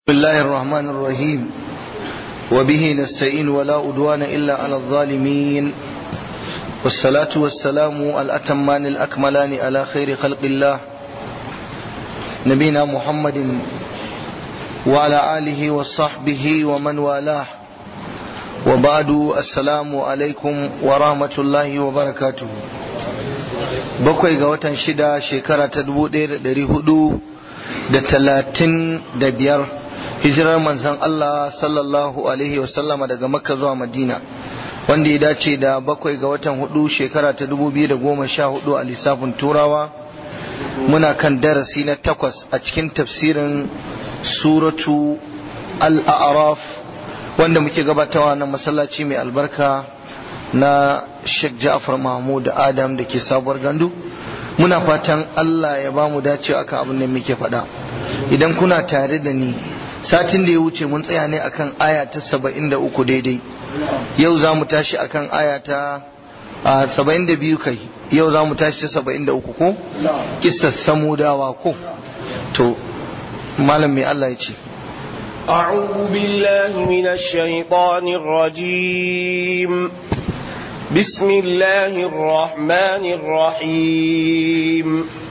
بسم الله الرحمن الرحيم وبه نستعين ولا أدوان إلا على الظالمين والصلاة والسلام الأتمان الأكملان على خير خلق الله نبينا محمد وعلى آله وصحبه ومن والاه وبعد السلام عليكم ورحمة الله وبركاته bakwai ga watan shida shekara ta dubu ɗaya da ɗari hudu da talatin da biyar hijirar manzon Allah sallallahu alaihi wasallama daga makka zuwa madina wanda ya dace da bakwai ga watan hudu shekara ta dubu biyu da goma sha hudu a lissafin turawa muna kan darasi na takwas a cikin tafsirin suratu al-a'raf wanda muke gabatawa na masallaci mai albarka na Sheikh Ja'far Mahmud Adam da ke sabuwar gandu muna fatan Allah ya ba mu dace akan abin da muke faɗa idan kuna tare da ni satin da ya wuce mun tsaya ne akan aya ta saba'in da uku daidai yau za mu tashi akan aya ta saba'in da biyu kai yau za mu tashi ta saba'in da uku ko kisar samudawa ko to malam mai Allah ya ce أعوذ بالله من الشيطان الرجيم بسم الله الرحمن الرحيم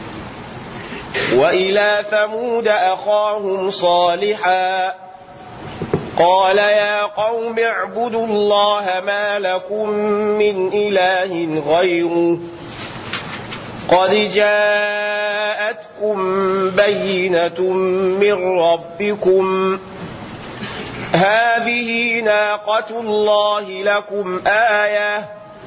وإلى ثمود أخاهم صالحا قال يا قوم اعبدوا الله ما لكم من إله غيره قد جاءتكم بينة من ربكم هذه ناقة الله لكم آية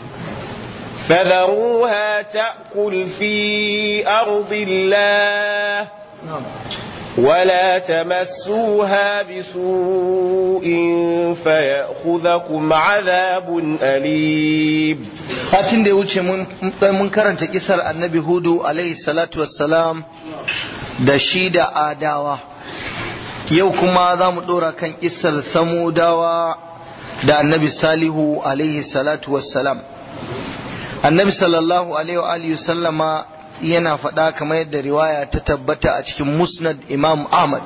فذروها تأكل في أرض الله ولا تمسوها بسوء فيأخذكم عذاب أليم satin da ya wuce mun karanta kisar annabi hudu alaihi salatu wassalam da shi da adawa yau kuma za mu dora kan kisar samudawa da annabi salihu alaihi salatu wassalam annabi sallallahu alaihi wa sallama yana faɗa kamar yadda riwaya ta tabbata a cikin musnad imam ahmad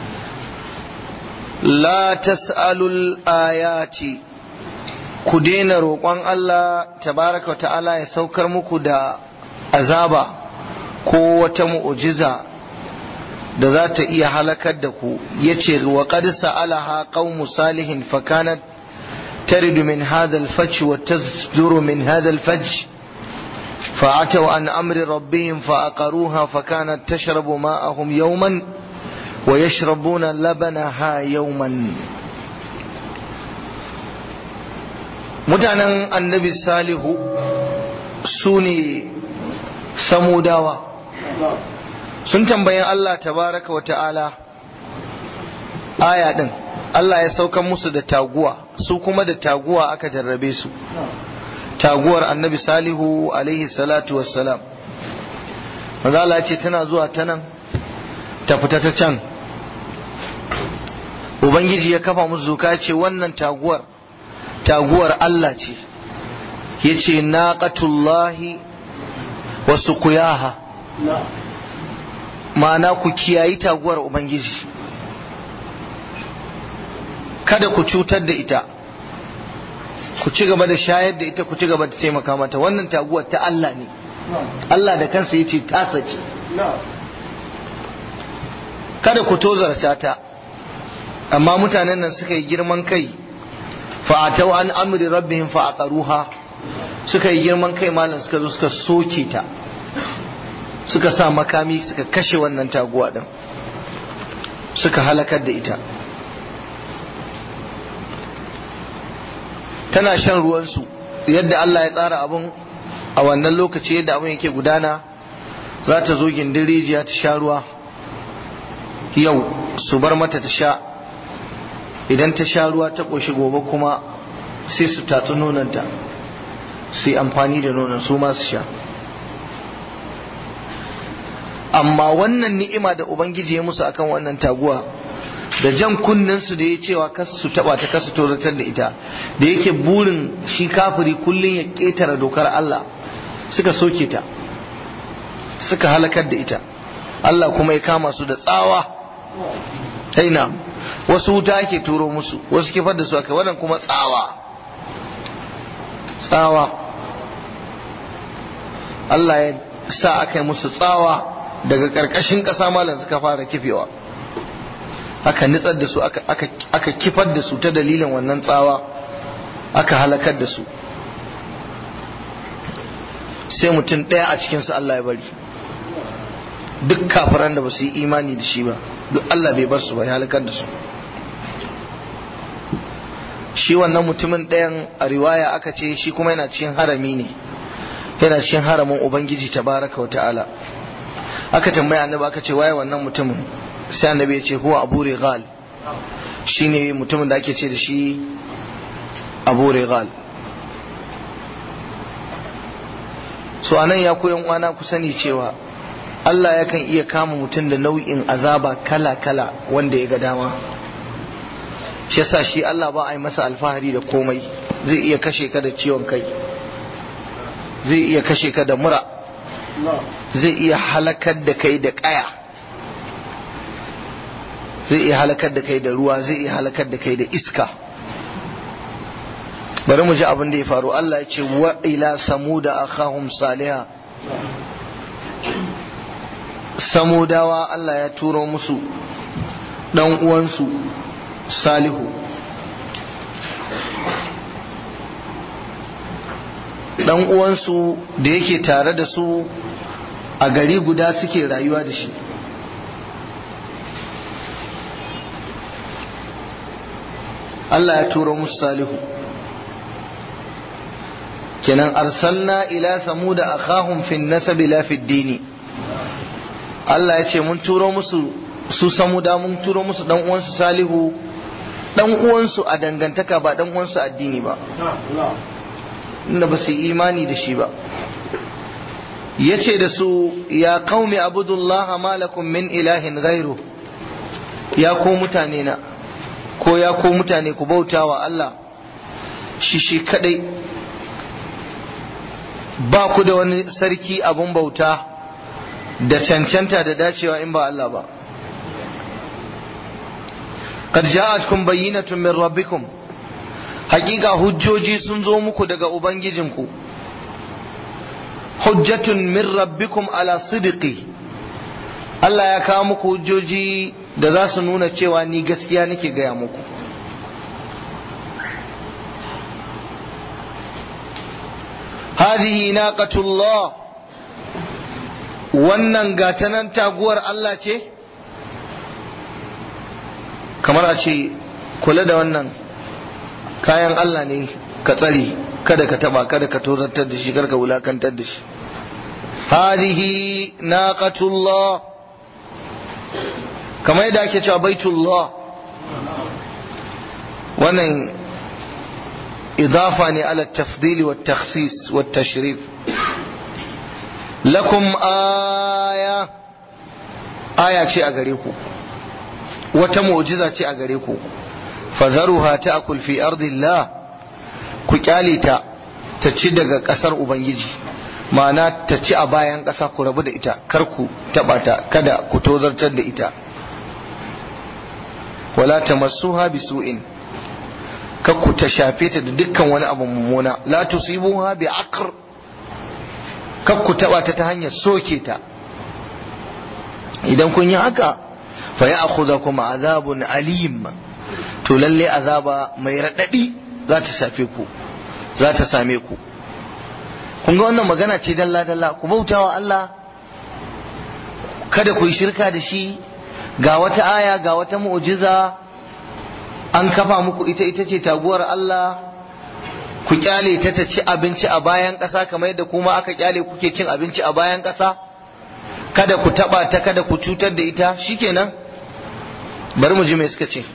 la tas'alul ayati ku daina roƙon Allah tabaraka wa ta'ala ya saukar muku da azaba ko wata mu'ujiza da za ta iya halakar da ku yace wa qad sa'alaha qaumu salihin fakanat ترد من هذا الفج وتصدر من هذا الفج فعتوا عن أمر ربهم فأقروها فكانت تشرب ماءهم يوما ويشربون لبنها يوما mutanen annabi salihu su ne samudawa sun tambayi Allah tabaraka wa ta'ala aya din Allah ya saukan musu da taguwa su kuma da taguwa aka jarrabe su taguwar annabi salihu alaihi salatu wassalam maza Allah ce tana zuwa ta nan ta fita ta can ubangiji ya kafa musu zuka ce wannan taguwar taguwar Allah ce ya ce naqatullahi wa suqiyaha ma'ana ku kiyayi taguwar ubangiji kada ku cutar da ita ku ci gaba da shayar da ita ku ci gaba da taimaka mata wannan taguwar ta Allah ne Allah da kansa ya ce tasa ce kada ku tozarta ta amma mutanen nan suka yi girman kai fa'atau an amri rabbihim fa'aqaruha suka yi girman kai malam suka zo suka soke ta suka sa makami suka kashe wannan taguwa din suka halakar da ita tana shan ruwansu yadda Allah ya tsara abun a wannan lokaci yadda abun yake gudana za ta zo gindin rijiya ta sha ruwa yau su bar mata ta sha idan ta sha ruwa ta ƙoshi gobe kuma sai su tatsi nonanta su yi amfani da nonon su masu sha amma wannan ni'ima da ubangiji ya musu akan wannan taguwa da jan su da ya cewa kasu su taba ta kasu tozatar da ita da yake burin shi kafiri kullum ya ketara dokar Allah suka soke ta suka halakar da ita Allah kuma ya kama su da tsawa aina wasu wuta ake turo musu wasu kifar da su aka wannan kuma tsawa tsawa Allah ya sa aka yi musu tsawa daga ƙarƙashin ƙasa malam suka fara kifewa aka nitsar da su aka kifar da su ta dalilin wannan tsawa aka halakar da su sai mutum ɗaya a cikinsu Allah ya bari duk kafiran da ba su yi imani da shi ba duk Allah bai bar su ba ya halakar da su shi wannan mutumin ɗayan a riwaya aka ce shi kuma yana cikin harami ne yana cikin haramin ubangiji tabaraka wa ta'ala aka tambaya annabi aka ce waye wannan mutumin sai annabi ya ce huwa abu rigal shine mutumin da ake ce da shi abu rigal so anan ya koyan uwana ku sani cewa Allah yakan iya kama mutum da nau'in azaba kala-kala wanda ya ga dama shi yasa shi Allah ba a yi masa alfahari da komai zai iya kashe ka da ciwon kai zai iya kashe ka da mura zai iya halakar da kai da kaya zai iya halakar da kai da ruwa zai iya halakar da kai da iska bari mu ji abin da ya faru Allah ya ce wa ila samuda akhahum saliha samudawa Allah ya turo musu dan uwansu salihu dan uwansu da yake tare da su a gari guda suke rayuwa da shi Allah ya turo musu salihu kenan arsalna ila samuda akhahum fi nasabi la fi dini Allah ya ce mun turo musu su samuda mun turo musu dan uwansu salihu dan uwansu a dangantaka ba dan uwansu addini ba inda ba su imani da shi ba ya ce da su ya qaumi abudullah malakum min ilahin ghairu ya ko mutane na ko ya ko mutane ku bauta wa Allah shi shi kadai ba ku da wani sarki abun bauta da cancanta da dacewa in ba Allah ba qad ja'atkum bayyinatun min rabbikum hakika hujjoji sun zo muku daga ubangijinku hujjatun min rabbikum ala sidqi Allah ya kawo muku hujjoji da za su nuna cewa ni gaskiya nake gaya muku هذه ناقة الله wannan gatanan taguwar Allah ce kamar a ce kula da wannan kayan Allah ne ka tsare kada ka taba kada ka tozartar da shi karka wulakantar da shi hadihi naqatullah kamar yadda ake cewa baitullah wannan idafa ne ala tafdili wa takhsis wa tashrif lakum aya aya ce a gare ku wata mu'jiza ce a gare ku fadharuha ta'kul fi ardillah ku kyale ta ta ci daga kasar ubangiji ma'ana ta ci a bayan kasa ku rabu da ita kar ku taba ta kada ku tozartar da ita wala tamassuha bisu'in kar ku ta shafe ta da dukkan wani abu mummuna la tusibuha bi aqr kar ku taba ta ta hanyar soke ta idan kun yi haka fa ya'khudhukum azabun alim to lalle azaba mai raɗaɗi za ta shafe ku za ta same ku kun ga wannan magana ce dalla dalla ku bautawa Allah kada ku yi shirka da shi ga wata aya ga wata mu'jiza an kafa muku ita ita ce taguwar Allah ku kyale ta ta ci abinci a bayan ƙasa kamar yadda kuma aka kyale kuke cin abinci a bayan ƙasa kada ku taba ta kada ku cutar da ita shikenan bari mu ji me suka ce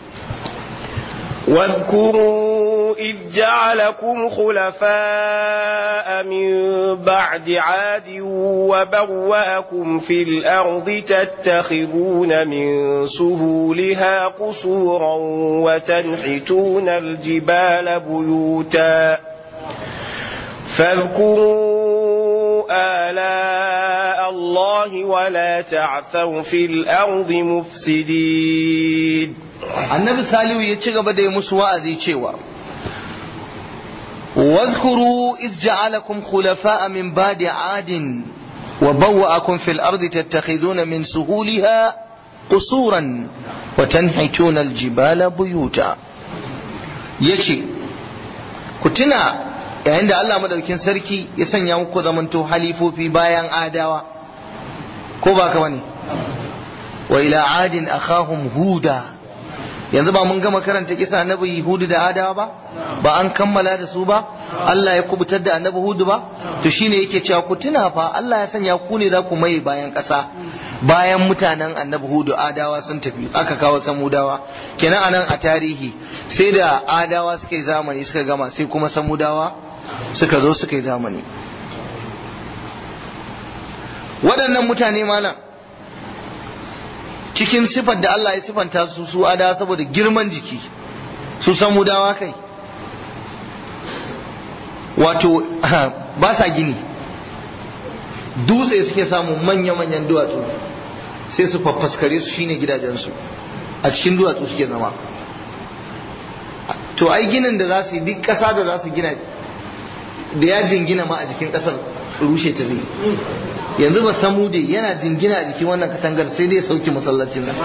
واذكروا إذ جعلكم خلفاء من بعد عاد وبوأكم في الأرض تتخذون من سهولها قصورا وتنحتون الجبال بيوتا فاذكروا آلاء مع الله ولا تعثوا في الأرض مفسدين annabi salihu ya ci gaba da yi musu wa'azi cewa واذكروا إذ جعلكم خلفاء من بعد عاد وبوأكم في الأرض تتخذون من سهولها قصورا وتنحتون الجبال بيوتا يشي كتنا عند الله مدوكين سركي يسن يوكو زمنتو حليفو في بايان آداوا كوبا كواني وإلى عاد أخاهم هودا yanzu ba mun gama karanta kisa annabi hudu da adawa ba ba an kammala da su ba Allah ya kubutar da annabi hudu ba to shine yake cewa ku tuna fa Allah ya sanya ku ne za ku mai bayan ƙasa bayan mutanen annabi hudu adawa sun tafi aka kawo samudawa kenan anan a tarihi sai da adawa suka yi zamani suka gama sai kuma samudawa suka zo suka yi zamani waɗannan mutane malam cikin sifar da Allah ya sifanta su su ada saboda girman jiki su samu dawa kai wato ba sa gini dutse suke samu manya-manyan duwatsu sai su faffaskare su shine gidajensu a cikin duwatsu suke zama to ai ginin da za su yi duk ƙasa da za su gina da ya jingina ma a jikin ƙasar rushe ta zai yanzu ba samu dai yana jingina a jikin wannan katangar sai dai sauki masallacin nan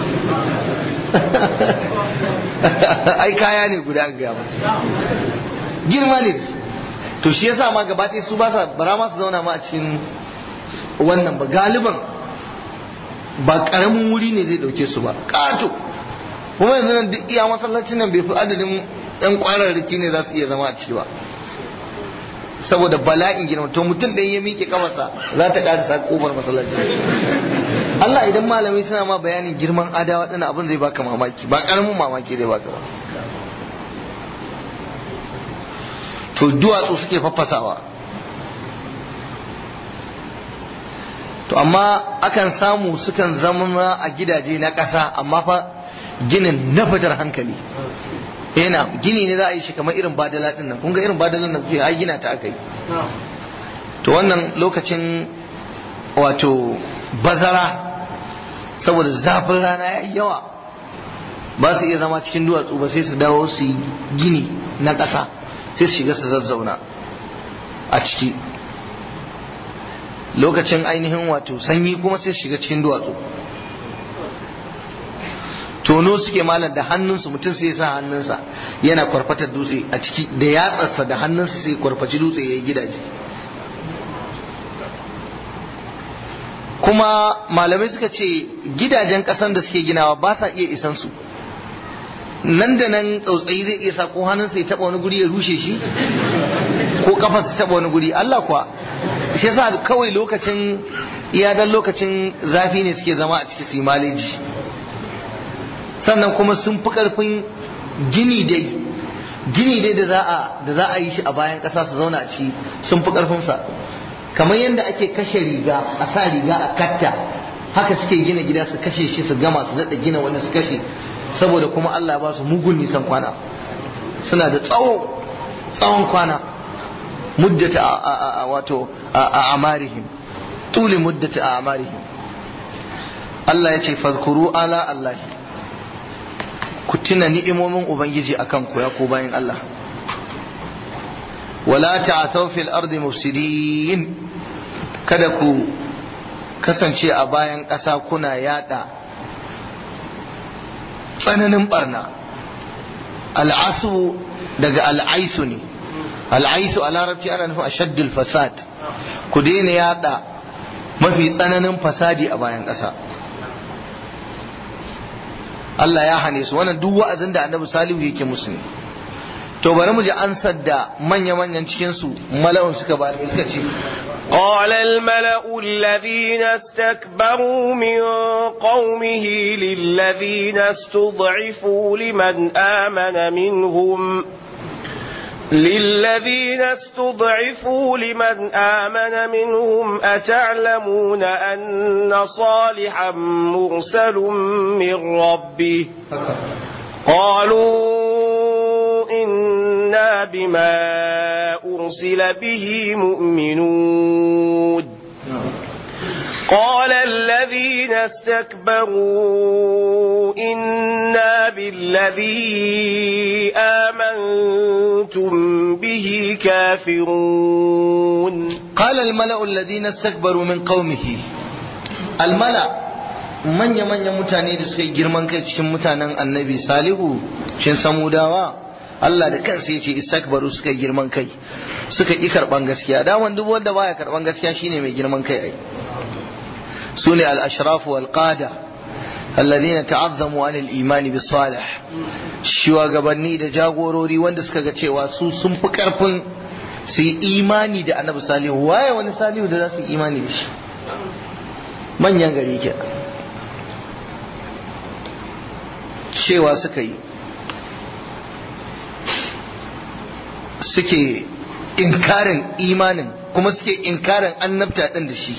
ai kaya ne guda an gaya girma ne to shi yasa ma gaba su ba sa bara ma su zauna ma a cikin wannan ba galiban ba karamin wuri ne zai dauke su ba kato kuma yanzu nan duk iya masallacin nan bai fi adadin yan kwararraki ne za su iya zama a ciki ba saboda bala'in girma to mutum ɗaya ya miƙe kafarsa za ta ƙarasa ƙofar masallaci Allah idan malamai suna ma bayanin girman adawa ɗin abin zai baka mamaki ba ƙaramin mamaki zai baka ba to duwatsu suke faffasawa to amma akan samu sukan zama a gidaje na ƙasa amma fa ginin na fitar hankali yana gini ne za a yi shi kamar irin badala din nan kun ga irin badalan nan kuke ai gina ta aka yi to wannan lokacin wato bazara saboda zafin rana ya yi yawa ba su iya zama cikin duwatsu ba sai su dawo su yi gini na ƙasa sai su shiga su zazzauna a ciki lokacin ainihin wato sanyi kuma sai su shiga cikin duwatsu tono suke malam da hannunsu mutum sai sa hannunsa yana kwarfatar dutse a ciki da yatsarsa da hannunsa sai kwarfaci dutse ya yi gidaje kuma malamai suka ce gidajen ƙasan da suke ginawa ba sa iya isan su nan da nan tsautsayi zai iya sa ko hannunsa ya taɓa wani guri ya rushe shi ko kafarsa taɓa wani guri Allah kuwa shi yasa kawai lokacin iya dan lokacin zafi ne suke zama a ciki su maleji sannan kuma sun fi karfin gini dai gini dai da za a da za a yi shi a bayan ƙasa su zauna a ciki sun fi karfin sa kamar yadda ake kashe riga a sa riga a katta haka suke gina gida su kashe shi su gama su daɗa gina wani su kashe saboda kuma Allah ya ba su mugun nisan kwana suna da tsawo tsawon kwana muddata a wato a amarihim tuli muddata a amarihim Allah ya ce fazkuru ala Allah ku tuna ni'imomin ubangiji akan ku ya ku bayan Allah wala ta'thaw fil ardi mufsidin kada ku kasance a bayan ƙasa kuna yada tsananin barna al'asu daga al'aisu ne al'aisu a larabci ana nufin ashaddul fasad ku daina yada mafi tsananin fasadi a bayan ƙasa Allah ya hane su wannan duk wa'azin da annabi salihu yake musu ne to bari mu ji ansar da manya-manyan cikin su mala'un suka ba suka ce قال الملأ الذين استكبروا من قومه للذين استضعفوا لمن آمن منهم للذين استضعفوا لمن آمن منهم أتعلمون أن صالحا مرسل من ربه قالوا إنا بما أرسل به مؤمنون قال الذين استكبروا إنا بالذي آمنتم به كافرون قال الملأ الذين استكبروا من قومه الملأ manya-manyan mutane da suka yi girman kai cikin mutanen annabi salihu shin samudawa Allah da kansa ya ce istakbaru suka yi girman kai suka ƙi karɓan gaskiya daman duk wanda baya karɓan gaskiya shine mai girman kai ai su ne al-ashrafu wal qada alladhina ta'azzamu an al-iman bis salih shugabanni da jagorori wanda suka ga cewa su sun fi karfin su yi imani da annabi salihu waye wani salihu da za su yi imani da shi manyan gari ke cewa suka yi suke inkarin imanin kuma suke inkarin annabta ɗin da shi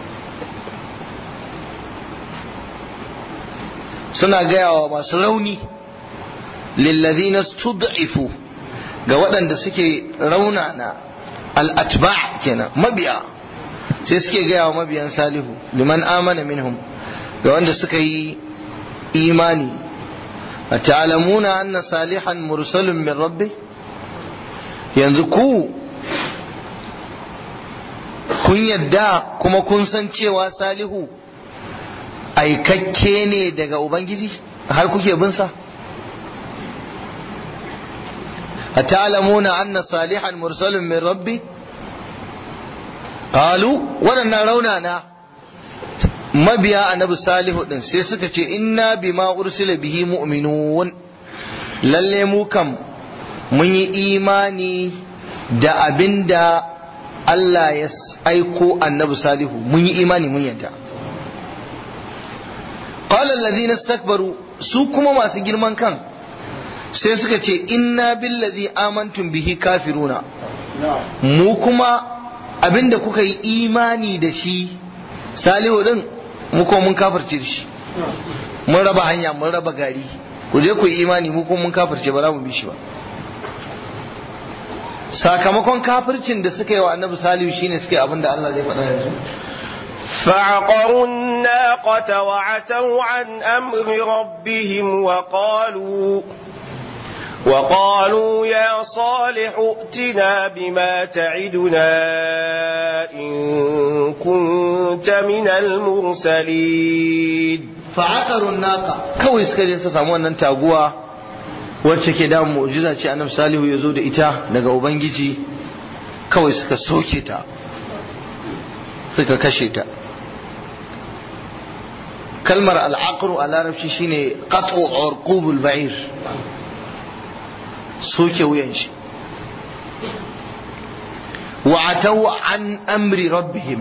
suna gaya wa masu rauni lillazina stud'ifu ga waɗanda suke raunana al'atba kenan mabiya sai suke gaya wa mabiyan salihu liman amana minhum ga wanda suka yi imani a ta'alamuna anna salihan mursalun min rabbi yanzu ku kun yadda kuma kun san cewa salihu aikakke ne daga ubangiji har kuke bin sa أتعلمون أن صالحا مرسل من ربي قالوا ولنا رونانا mabiya annabi salihu din sai suka ce inna bima ursila bihi mu'minun lalle mu kam mun yi imani da abinda Allah ya aiko annabi salihu mun yi imani mun yadda qala allazina istakbaru su kuma masu girman kan sai suka ce inna billazi amantum bihi kafiruna mu kuma abinda kuka yi imani da shi salihu din mu kuma mun kafirce da shi mun raba hanya mun raba gari ku je ku yi imani mu kuma mun kafirce ba za mu bi shi ba sakamakon kafircin da suka yi wa annabi salihu shine suka yi abinda Allah zai faɗa yanzu فعقروا الناقة وعتوا عن أمر ربهم وقالوا وقالوا يا صالح ائتنا بما تعدنا إن كنت من المرسلين فعقروا الناقة kawai suka je ta samu wannan taguwa wacce ke da mu'jiza ce annabi salihu ya zo da ita daga ubangiji kawai suka soke ta suka kashe ta kalmar al'aqru a larabci shine qat'u urqubul ba'ir soke wuyan shi wa atau an amri rabbihim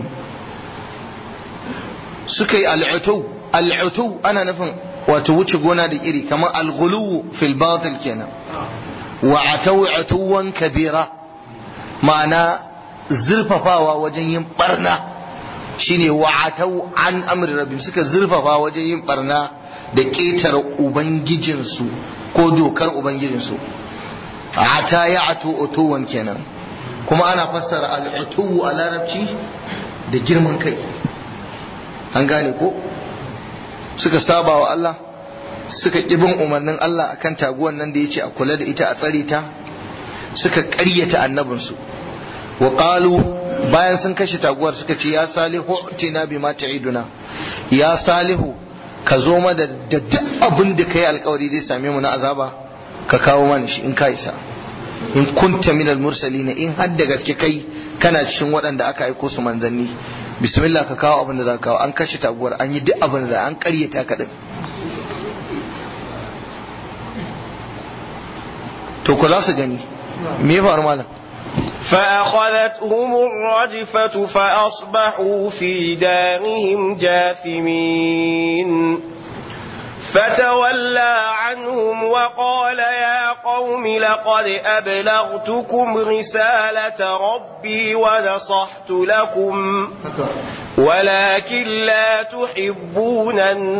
suka yi al'utau al'utau ana nufin wato wuce gona da iri kamar al-ghuluwu fil batil kenan wa atau atuwan kabira ma'ana zurfafawa wajen yin barna shine wa atau an amri rabbihim suka zurfafa wajen yin barna da ƙetare ubangijinsu ko dokar ubangijinsu ata ya ato otowan kenan kuma ana fassara al'utuwu a larabci da girman kai an gane ko suka saba wa Allah suka ƙibin umarnin Allah akan taguwan nan da ya ce a kula da ita a tsare ta suka ƙaryata annabinsu wa qalu bayan sun kashe taguwar suka ce ya salihu tina bima ta'iduna ya salihu ka zo ma da duk abin da kai alkawari zai same mu na azaba ka kawo mana shi in ka isa in kunta minal mursalina in har da gaske kai kana cikin waɗanda aka aiko su manzanni bismillah ka kawo abin da za ka kawo an kashe taguwar an yi duk abin da an karyata ka din to ku za su gani me ya faru malam فأخذتهم الرجفة فأصبحوا في دارهم جاثمين فتولى عنهم وقال يا قوم لقد أبلغتكم رسالة ربي ونصحت لكم ولكن لا تحبون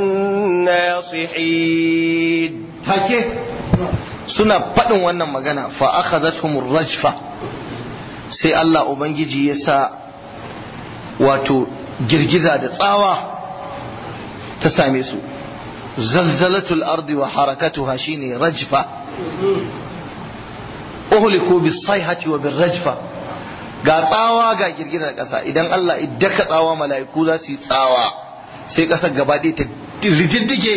الناصحين take suna faɗin wannan magana fa akhadathum rajfa sai Allah ubangiji ya sa wato girgiza da tsawa ta same su zalzalatul ardi wa harakatuha shine rajfa uhliku bis sayhati wa bir rajfa ga tsawa ga girgizar ƙasa idan Allah iddaka tsawa mala'iku za su yi tsawa sai ƙasar gaba ɗaya ta rididdige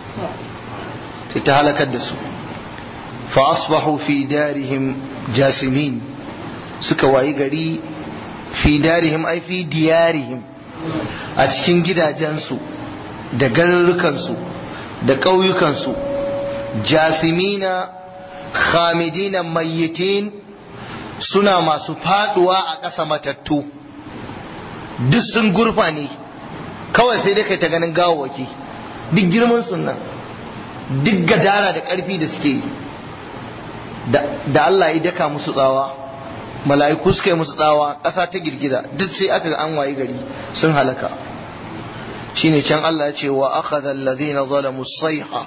ta halakar da su fa asbahu fi darihim jasimin suka wayi gari fi darihim ai fi diyarihim a cikin gidajensu da garurukansu da ƙauyukansu jasimina khamidina mayyitin suna masu faduwa a ƙasa matattu duk sun gurfa ne kawai sai dai kai ta ganin gawawaki duk girman sunan duk gadara da ƙarfi da suke yi da Allah ya daka musu tsawa mala'iku suka yi musu tsawa ƙasa ta girgiza duk sai aka an wayi gari sun halaka shine can Allah ya ce wa akhadha alladhina zalamu sayha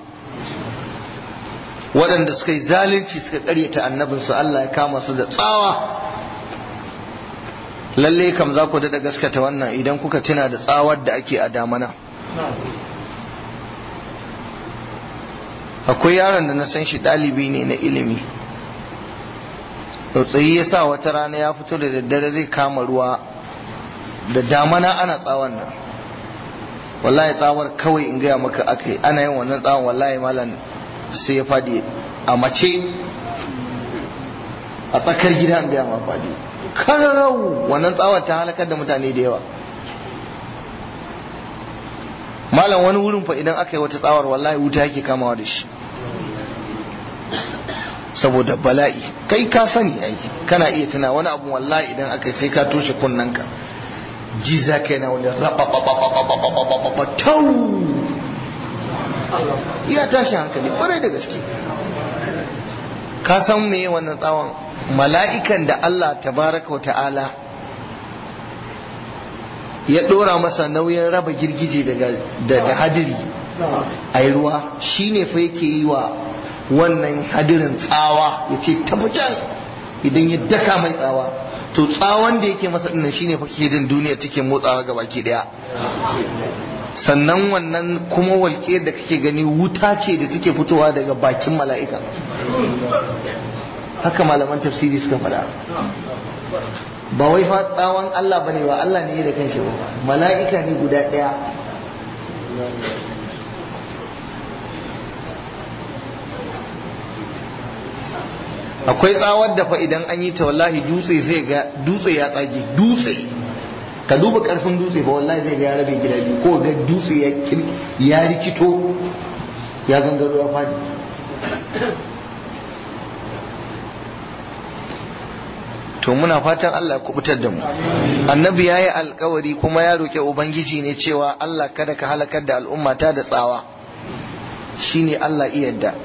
waɗanda suka yi zalunci suka ƙaryata annabinsu Allah ya kama su da tsawa lalle kam za ku daɗa gaskata wannan idan kuka tuna da tsawar da ake a damana akwai yaron da na san shi ɗalibi ne na ilimi tsautsayi ya sa wata rana ya fito da daddare zai kama ruwa da damana ana tsawon nan wallahi tsawar kawai in gaya maka aka ana yin wannan tsawon wallahi malam sai ya fadi a mace a tsakar gida an gaya ma fadi kararau wannan tsawar ta halakar da mutane da yawa malam wani wurin fa idan aka yi wata tsawar wallahi wuta yake kamawa da shi saboda bala'i kai ka sani ai kana iya tuna wani abu wallahi idan aka yi sai ka toshe kunnanka ji za ka yana wani tau iya tashi hankali kwarai da gaske ka san me wannan tsawon mala'ikan da Allah tabaraka wa ta'ala ya dora masa nauyin raba girgije daga hadiri a yi ruwa shi ne fa yake yi wa wannan hadirin tsawa ya ce tabbacan idan ya daka mai tsawa to tsawon da yake masa dinnan shine fa ke din duniya take motsawa ga baki daya sannan wannan kuma walƙe da kake gani wuta ce da take fitowa daga bakin mala'ika haka malaman tafsiri suka faɗa ba wai fa tsawon Allah bane ba Allah ne da kanshi ba mala'ika ne guda ɗaya akwai tsawar da fa idan an yi ta wallahi dutse zai ga dutse ya tsage dutse ka duba karfin dutse ba wallahi zai ga ya rabe gida biyu ko ga dutse ya ya rikito ya gangaro ya fadi to muna fatan Allah ya kubutar da mu annabi yayi alkawari kuma ya roke ubangiji ne cewa Allah kada ka halakar da al'ummata da tsawa shine Allah iyadda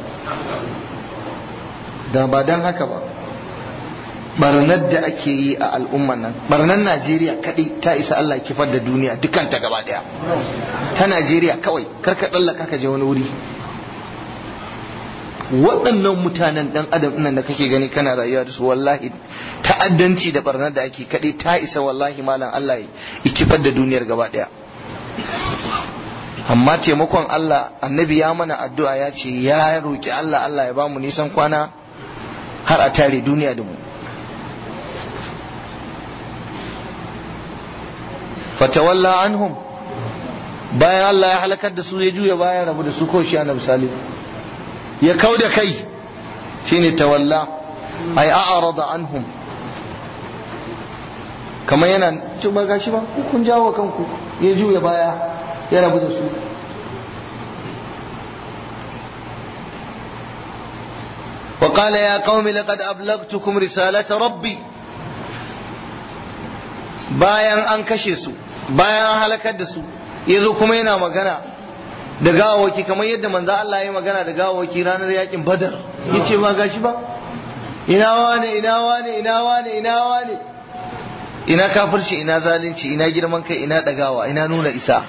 da ba don haka ba barnar da ake yi a al'umman nan barnar najeriya kadai ta isa allah kifar da duniya dukanta gaba daya ta najeriya kawai karka tsallaka ka je wani wuri waɗannan mutanen ɗan adam nan da kake gani kana rayuwa da su wallahi ta'addanci da barnar da ake kadai ta isa wallahi malam allah ya kifar da duniyar gaba daya amma taimakon allah annabi ya mana addu'a ya ce ya roki allah allah ya bamu nisan kwana har a tare duniya da mu fatawalla anhum bayan Allah ya halakar da su ya juya bayan rabu da su ko shi annabi salim ya kau da kai shine tawalla ay a'rada anhum kamar yana to ba gashi ba ku kun jawo kanku ya juya baya ya rabu da su وقال يا قوم لقد أبلغتكم رسالة ربي bayan an kashe su bayan an halakar da su yazo kuma yana magana da gawawaki kamar yadda manzo Allah ya magana da gawawaki ranar yakin Badar yace ba gashi ba ina wane ina wane ina wane ina wane ina kafirci ina zalunci ina girman kai ina dagawa ina nuna isa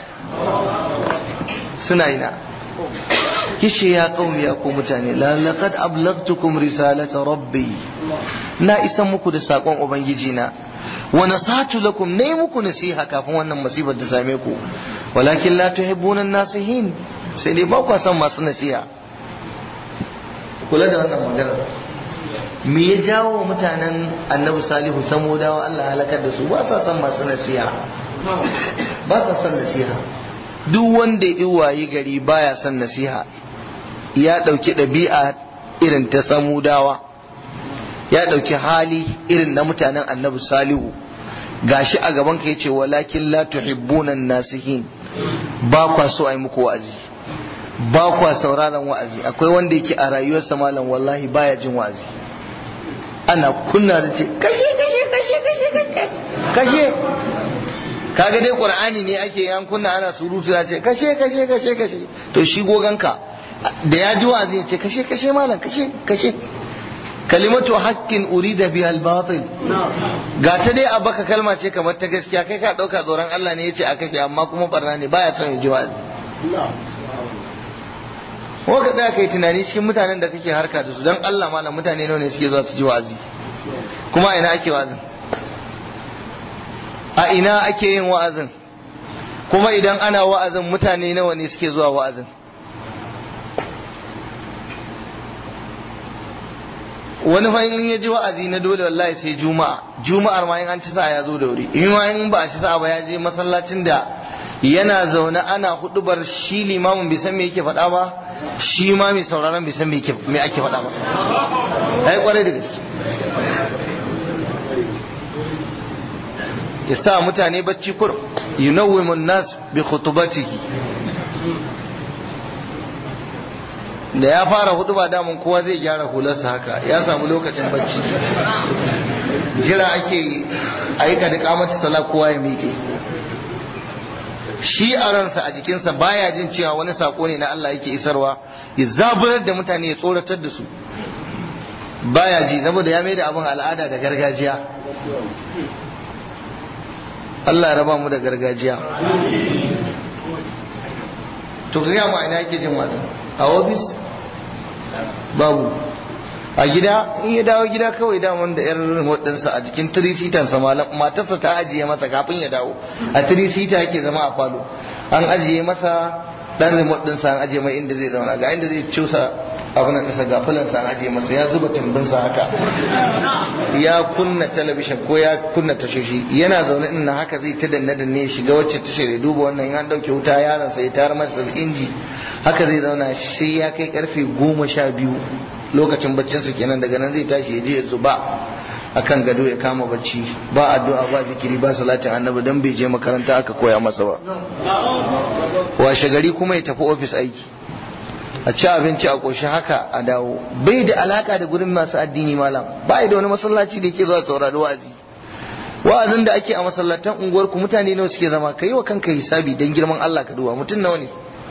suna ina kishi ya qaumi ya ku mutane la laqad ablagtukum risalata rabbi na isan muku da sakon ubangiji na wa nasatu lakum nayi muku nasiha kafin wannan musibar ta same ku walakin la tuhibbuna nasihin sai dai ba ku san masu nasiha kula da wannan magana me ya jawo wa mutanen annabi salihu samodawa Allah halakar da su ba sa son masu nasiha ba sa son nasiha duk wanda ya wayi gari baya son nasiha ya ɗauki ɗabi'a irin ta samudawa ya ɗauki hali irin na mutanen annabi salihu gashi a gaban ka yace walakin la tuhibbuna nasihin ba kwa so ai muku wa'azi ba kwa sauraron wa'azi akwai wanda yake a rayuwarsa malam wallahi baya jin wa'azi ana kunna da ce kashe kashe kashe kashe kashe kashe kaga dai qur'ani ne ake yan kunna ana surutu ya ce kashe kashe kashe kashe to shi goganka da ya ji wa'azi ya ce kashe kashe malam kashe kashe kalimatu haqqin urida biha al-batil ga ta dai a baka kalma ce kamar ta gaskiya kai ka dauka tsoron Allah ne yace a kashe amma kuma barna ne baya son ya ji wa'azi ko ka tsaya kai tunani cikin mutanen da kake harka da su don Allah malam mutane nawa ne suke zuwa su ji wa'azi kuma a ina ake wa'azin a ina ake yin wa'azin kuma idan ana wa'azin mutane nawa ne suke zuwa wa'azin wani fa in ya ji wa'azi na dole wallahi sai juma'a juma'ar ma in an ci sa'a ya zo da wuri in ma in ba a ci sa'a ba ya je masallacin da yana zaune ana hudubar shi limamin bai san me yake faɗa ba shi ma mai sauraron bai san me ake faɗa masa ai kwarai da gaske ya sa mutane bacci kur yunawwimun nas bi khutubatihi da ya fara hudu ba damun kowa zai gyara hularsa haka ya samu lokacin bacci jira ake aika da kamata sala kowa ya miƙe shi a ransa a jikinsa baya jin cewa wani sako ne na Allah yake isarwa ya zaburar da mutane ya tsoratar da su baya ji saboda ya mai da abin al'ada da gargajiya Allah raba mu da gargajiya to ga mu ina yake jin wasu a ofis babu a gida in ya dawo gida kawai daman da yar waɗansa a jikin tirisitansa matarsa ta ajiye masa kafin ya dawo a tirisita yake zama a falo an ajiye masa ɗan remote ɗinsa an ajiye mai inda zai zauna ga inda zai cusa abin da ƙasa ga fulansa an ajiye masa ya zuba tumbinsa haka ya kunna talabishin ko ya kunna tashoshi yana zaune in na haka zai ta danne danne ya shiga wacce tashar ya duba wannan in an ɗauke wuta yaransa ya tayar masa inji haka zai zauna sai ya kai karfe goma sha biyu lokacin baccinsa kenan daga nan zai tashi ya je ya zuba akan gado ya kama bacci ba addu'a ba zikiri ba salatin annabi dan bai je makaranta aka koya masa ba washe gari kuma ya tafi ofis aiki a ci abinci a ƙoshi haka a dawo bai da alaka da gurin masu addini malam ba da wani masallaci da yake zuwa saurari wa'azi wa'azin da ake a masallatan unguwar ku mutane nawa suke zama kai wa kanka hisabi dan girman Allah ka duba mutum nawa ne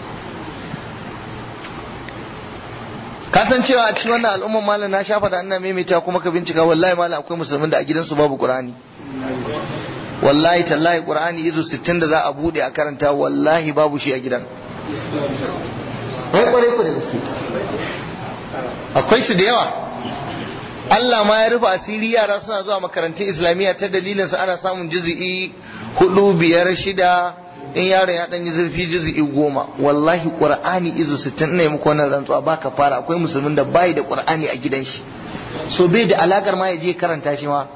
ka san cewa a cikin wannan al'umman malam na shafa da annan maimaita kuma ka bincika wallahi malam akwai musulmin da a gidansu babu qur'ani wallahi tallahi qur'ani izu 60 da za a bude a karanta wallahi babu shi a gidan wai kwarai ku da gaske akwai su da yawa Allah ma ya rufe asiri yara suna zuwa makarantun islamiyya ta dalilinsa ana samun juzu'i hudu biyar shida in yaron ya dan yi zurfi juzu'i goma wallahi qur'ani izu 60 ne muku wannan rantsuwa baka fara akwai musulmin da bai da qur'ani a gidan shi so bai da alakar ma ya je karanta shi ma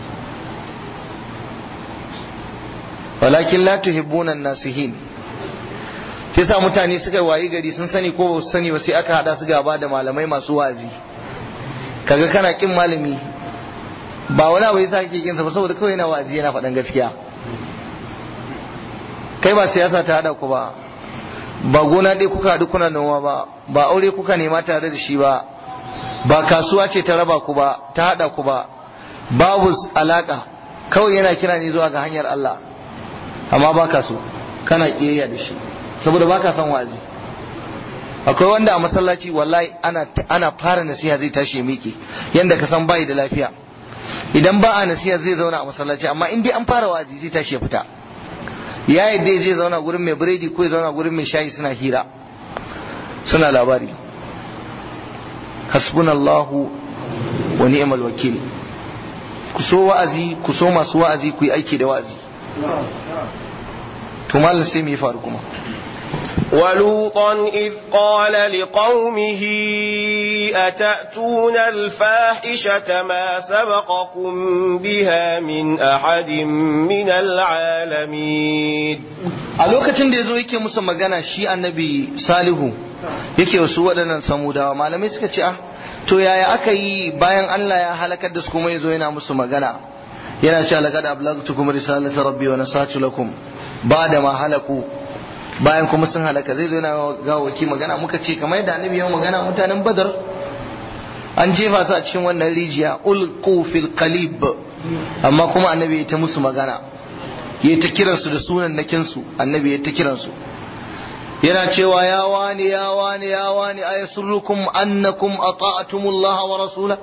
walakin la tuhibbuna an-nasihin yasa mutane suka wayi gari sun sani ko ba su sani ba sai aka hada su gaba da malamai masu wazi kaga kana kin malami ba wani abu yasa kake kinsa ba saboda kawai yana wazi yana faɗan gaskiya kai ba siyasa ta hada ku ba ba gona ɗaya kuka haɗu kuna noma ba ba aure kuka nema tare da shi ba ba kasuwa ce ta raba ku ba ta hada ku ba babu alaka kawai yana kira ne zuwa ga hanyar Allah amma ba ka so kana kiyayya da shi saboda ba ka son wa'azi akwai wanda a masallaci wallahi ana ana fara nasiha zai tashi ya miƙe yanda ka san bai da lafiya idan ba a nasiha zai zauna a masallaci amma in dai an fara wa'azi zai tashi ya fita ya yadda ya je zauna gurin mai biredi ko ya zauna gurin mai shayi suna hira suna labari hasbunallahu wa ni'mal wakil ku so wa'azi ku so masu wa'azi ku yi aiki da wa'azi to mallan sai me ya faru kuma ولوطا إذ قال لقومه أتأتون الفاحشة ما سبقكم بها من أحد من العالمين a lokacin da ya zo yake musu magana shi annabi salihu yake wasu waɗannan samudawa malamai suka ce ah to yaya aka yi bayan Allah ya halakar da su kuma ya zo yana musu magana yana cewa laqad ablagtukum risalata rabbi wa nasatu lakum ba'da ma halaku bayan kuma sun halaka zai zo yana ga waki magana muka ce kamar yadda annabi ya magana mutanen badar an jefa su a cikin wannan rijiya ulqu fil qalib amma kuma annabi ya ta musu magana ya ta kiransu da sunan nakinsu annabi ya ta kiransu yana cewa ya wani ya wani ya wani ayasurrukum annakum ata'tumullah wa rasula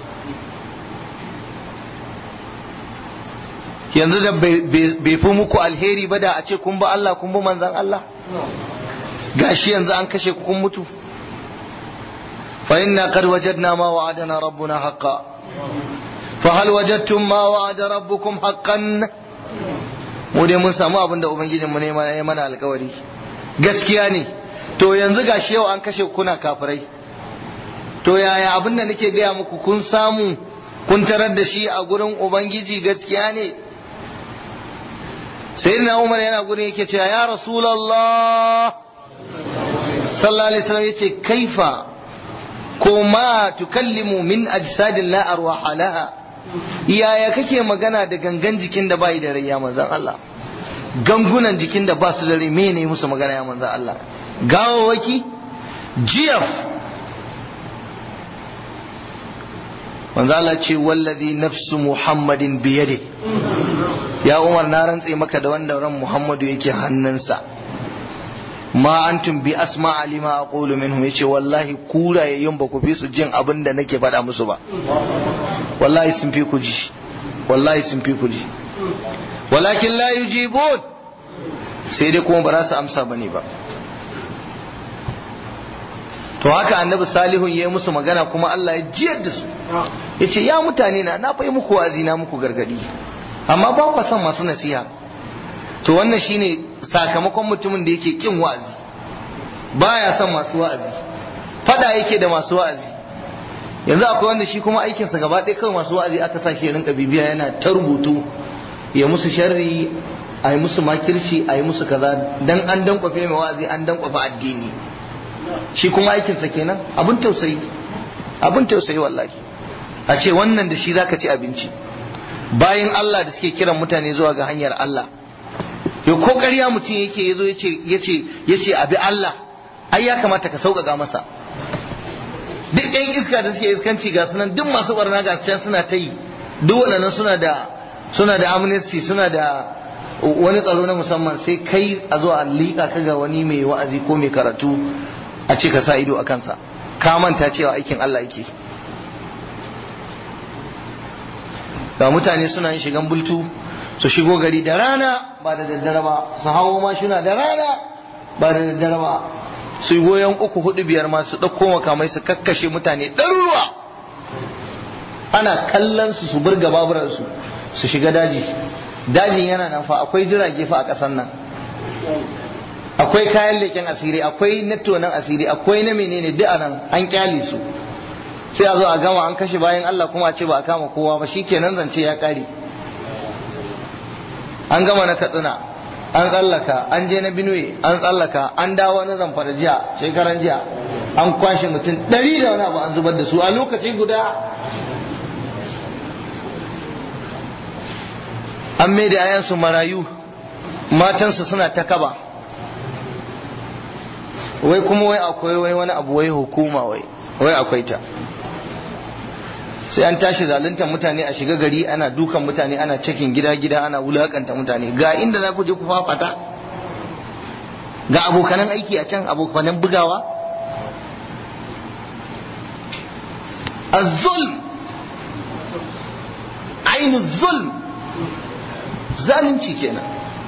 yanzu da bai fi muku alheri ba da a ce kun ba Allah kun bi manzan Allah gashi yanzu an kashe ku kun mutu fa inna qad wajadna ma wa'adana rabbuna haqqan fa hal wajadtum ma wa'ada rabbukum haqqan mu dai mun samu abin da ubangijin mu ne ya mana alkawari gaskiya ne to yanzu gashi yau an kashe kuna kafirai to yaya abin da nake gaya muku kun samu kun tarar da shi a gurin ubangiji gaskiya ne sayyidina umar yana gurin yake cewa ya rasulullah sallallahu alaihi wasallam yace kaifa ko ma tukallimu min ajsadin la arwaha laha yaya kake magana da gangan jikin da bai da rai ya manzan Allah gangunan jikin da ba su da rai mene musu magana ya manzan Allah gawawaki jiyaf manzan Allah ce wallazi nafsu muhammadin biyade ya umar na rantse maka da wanda ran muhammadu yake hannunsa ma antum bi asma alima aqulu minhum yace wallahi kurayayyun ba ku fi su jin abin da nake faɗa musu ba wallahi sun fi ku ji wallahi sun fi ku ji walakin la yujibun sai dai kuma ba za su amsa bane ba to haka annabi salihun ya yi musu magana kuma Allah ya jiyar da su ya ce ya mutane na na fai muku wa'azi na muku gargadi amma ba ku son masu nasiha to wannan shine sakamakon mutumin da yake kin wa'azi baya son masu wa'azi fada yake da masu wa'azi yanzu akwai wanda shi kuma aikinsa gaba ɗaya kawai masu wa'azi aka sa shi rinka bibiya yana ta rubutu ya musu sharri a yi musu makirci a yi musu kaza dan an dankwafe mai wa'azi an dankwafa addini shi kuma aikinsa kenan abin tausayi abin tausayi wallahi a ce wannan da shi zaka ci abinci bayan Allah da suke kiran mutane zuwa ga hanyar Allah ya ko ƙarya mutum yake yazo yace yace yace abi Allah ai ya kamata ka sauƙaƙa masa duk ɗan iska da suke iskanci ga sunan duk masu barna ga can suna ta yi duk waɗannan suna da suna da amnesty suna da wani tsaro na musamman sai kai a zo a liƙa ka ga wani mai wa'azi ko mai karatu a ce ka sa ido a kansa ka manta cewa aikin Allah yake ga mutane suna yin shigan bultu su shigo gari da rana ba da daddare ba su hawo mashina da rana ba da daddare ba su yi goyon uku hudu biyar ma su ɗauko makamai su kakkashe mutane ɗaruruwa ana kallon su su burga baburansu su shiga daji dajin yana nan fa akwai jirage fa a ƙasar nan akwai kayan leƙen asiri akwai nettonan asiri akwai na menene duk a nan an kyale su sai a zo a gama an kashe bayan Allah kuma a ce ba a kama kowa ba shikenan zance ya ƙare an gama na katsina an tsallaka an je na binuwe an tsallaka an dawo na zamfara jiya shekaran jiya an kwashe mutum ɗari da wani abu an zubar da su a lokaci guda an mai da ayansu marayu matansu suna ta kaba wai kuma wai akwai wai wani abu wai hukuma wai wai akwai ta sai an tashi zaluntar mutane a shiga gari ana dukan mutane ana cikin gida-gida ana wulakanta mutane ga inda za ku je ku fafata ga abokanan aiki a can abokanan bugawa az-zulm ainu zulm zalunci kenan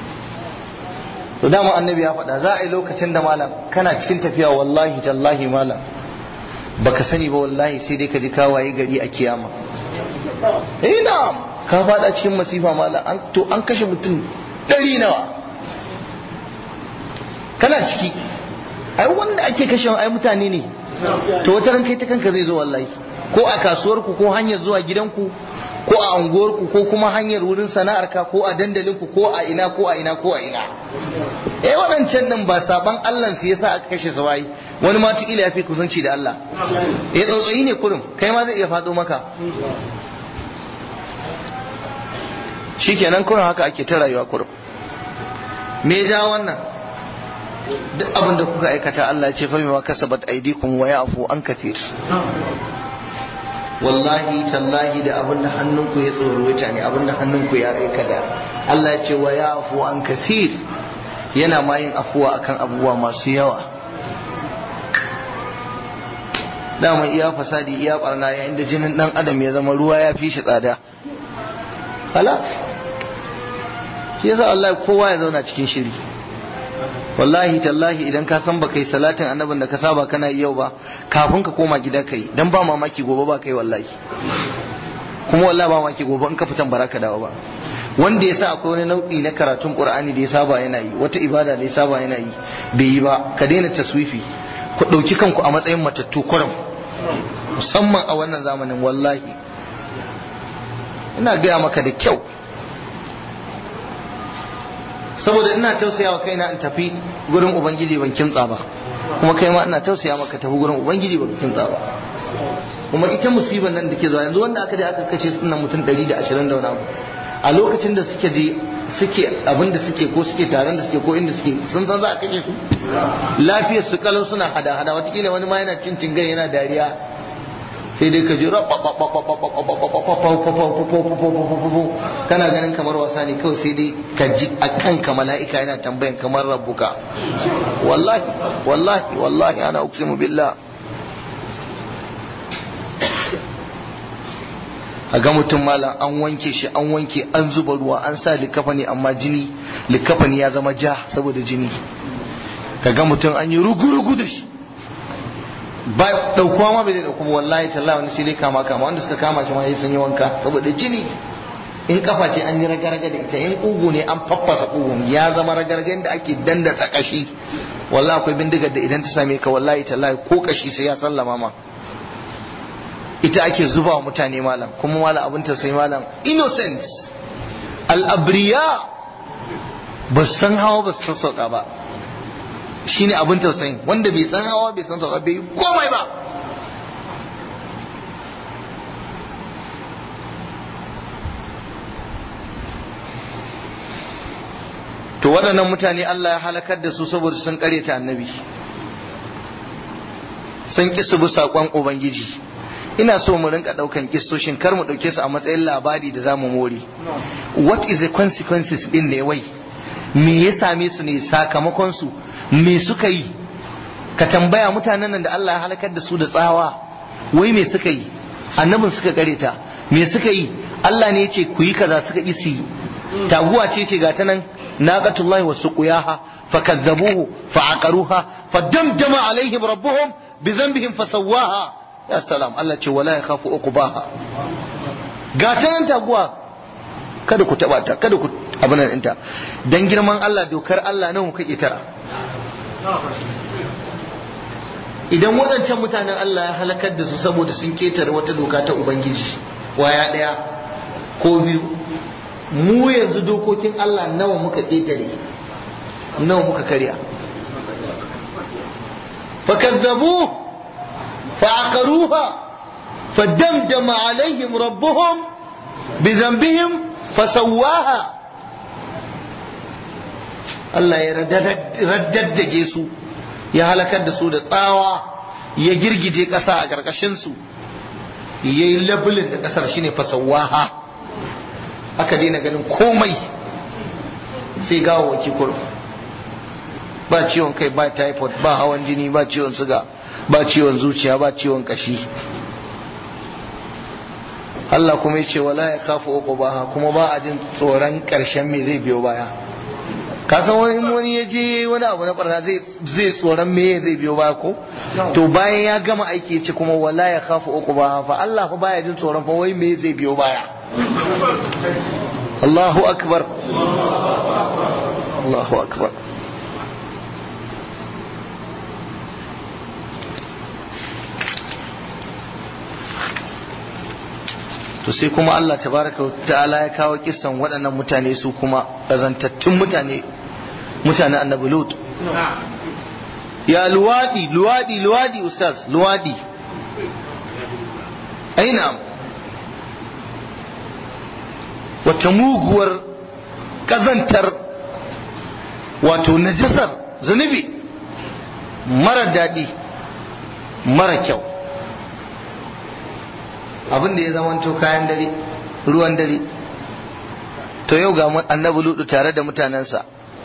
to dama annabi ya faɗa za a yi lokacin da malam kana cikin tafiya wallahi tallahi malam baka sani ba wallahi sai dai ka ji kawaye gari a kiyama ina ka fada cikin masifa mala an to an kashe mutum ɗari nawa kana ciki ai wanda ake kashe ai mutane ne to wata ran kai ta kanka zai zo wallahi ko a kasuwarku ko hanyar zuwa gidanku ko a unguwarku ko kuma hanyar wurin sana'arka ko a dandalinku ko a ina ko a ina ko a ina eh waɗancan nan ba saban Allah su yasa aka kashe su bai wani ma tukila ya fi kusanci da Allah eh tsautsayi ne kurum kai ma zai iya faɗo maka shikenan kurum haka ake ta rayuwa kurum me ja wannan duk abin da kuka aikata Allah ya ce fa bima kasabat aydikum wa ya'fu an kathir wallahi tallahi da abin da hannunku ya tsorota ne abin da hannunku ya aikata Allah ya ce wa ya'fu an kathir yana ma yin afuwa akan abubuwa masu yawa dama iya fasadi iya barna yayin da jinin dan adam ya zama ruwa ya fi shi tsada halas shi yasa Allah kowa ya zauna cikin shiri wallahi tallahi idan ka san baka yi salatin annabin da ka saba kana yau ba kafin ka koma gida kai dan ba mamaki gobe ba kai wallahi kuma wallahi ba mamaki gobe in ka fitan baraka dawo ba wanda ya sa akwai wani nau'i na karatun qur'ani da ya saba yana yi wata ibada da ya saba yana yi bai yi ba ka daina taswifi ku ɗauki kanku a matsayin matattu kurum musamman a wannan zamanin wallahi ina gaya maka da kyau saboda ina tausaya wa kaina in tafi gurin ubangiji ban kimtsa ba kuma kai ma ina tausaya maka tafi gurin ubangiji ban kimtsa ba kuma ita musibar nan da ke zuwa yanzu wanda aka je aka kace su nan mutum 120 da wani abu a lokacin da suke je suke abin da suke ko suke taron da suke ko inda suke sun san za a kashe su lafiyar su kalau suna hada hada watakila wani ma yana cin cingan yana dariya sai dai ka ji kana ganin kamar wasa ne kawai sai dai ka ji a kanka mala'ika yana tambayan kamar rabbuka wallahi wallahi wallahi ana uksimu billah a ga mutum malam an wanke shi an wanke an zuba ruwa an sa likafani amma jini likafani ya zama ja saboda jini ka ga mutum an yi rugu-rugu da shi ba daukuwa ma bai da dauku wallahi talla wani sai dai kama kama wanda suka kama shi ma sai sun yi wanka saboda jini in kafa ce an yi raga-raga da ita in kugu ne an faffasa kugun ya zama raga-raga inda ake dandatsa kashi wallahi akwai bindigar da idan ta same ka wallahi tallahi ko kashi sai ya sallama ma ita ake zuba wa mutane malam kuma malam abin tausayi malam innocent al'abriya ba san hawa ba su sauka ba shine abin tausayin wanda bai san hawa bai san sauka bai yi komai ba to waɗannan mutane Allah ya halakar da su saboda sun ta annabi sun ƙi su bi saƙon ubangiji ina so mu rinka daukan kissoshin kar mu dauke su a matsayin labari da zamu more what is the consequences din ne wai me ya same su ne sakamakon su me suka yi ka tambaya mutanen nan da Allah ya halakar da su da tsawa wai me suka yi annabin suka kareta me suka yi Allah ne ya ce ku yi kaza suka yi su yi taguwa ce ce ga ta nan naqatullahi wa suqiyaha fakazzabuhu fa'aqaruha fadamdama alaihim rabbuhum bi dhanbihim fasawwaha ya salam Allah ce wala ya khafu uqbaha ga ta nan taguwa kada ku taba ta kada ku abin nan ɗinta dan girman Allah dokar Allah nawa kuka tara idan waɗancan mutanen Allah ya halakar da su saboda sun ketare wata doka ta ubangiji waya ɗaya ko biyu mu yanzu dokokin Allah nawa muka ketare nawa muka karya fakazzabu فعقروها فدمدم عليهم ربهم بذنبهم فسواها Allah ya raddaddage su ya halakar da su da tsawa ya girgije ƙasa a ƙarƙashinsu ya yi labulin da ƙasar shine fasawaha aka daina ganin komai sai gawa waki kurum ba ciwon kai ba typhoid ba hawan jini ba ciwon suga ba ciwon zuciya ba ciwon kashi Allah kuma yace wala ya kafu uqubaha kuma ba a jin tsoron karshen me zai biyo baya ka san wani wani ya je wani abu na barna zai zai tsoron me zai biyo baya ko to bayan ya gama aiki ya ce kuma wala ya khafu uku ba fa Allah fa baya jin tsoron fa wai me zai biyo baya Allahu akbar Allahu akbar to sai kuma Allah tabaraka wa ta'ala ya kawo kissan waɗannan mutane su kuma ƙazantattun mutane mutane annabi lut ya luwadi luwadi luwadi ustaz luwadi aina wata muguwar ƙazantar wato najasar zunubi mara daɗi mara kyau abin da ya zamanto kayan dare ruwan dare to yau ga annabi ludu tare da mutanensa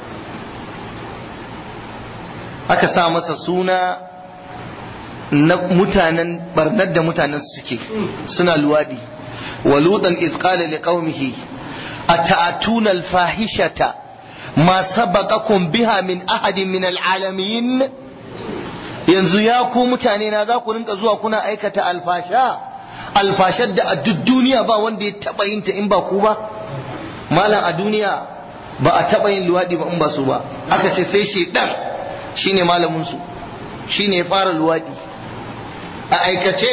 aka sa masa suna na mutanen barnar da mutanen suke suna luwadi wa ludan iz qala liqaumihi ata'atuna al-fahishata ma sabaqakum biha min ahadin min al-alamin yanzu ya ku mutane na za ku rinka zuwa kuna aikata alfasha alfashar da a duk duniya ba wanda ya taba yin ta in ba ku ba malam a duniya ba a taba yin luwadi ba in ba su ba aka ce sai shedan shine malamin su shine ya fara luwadi a aikace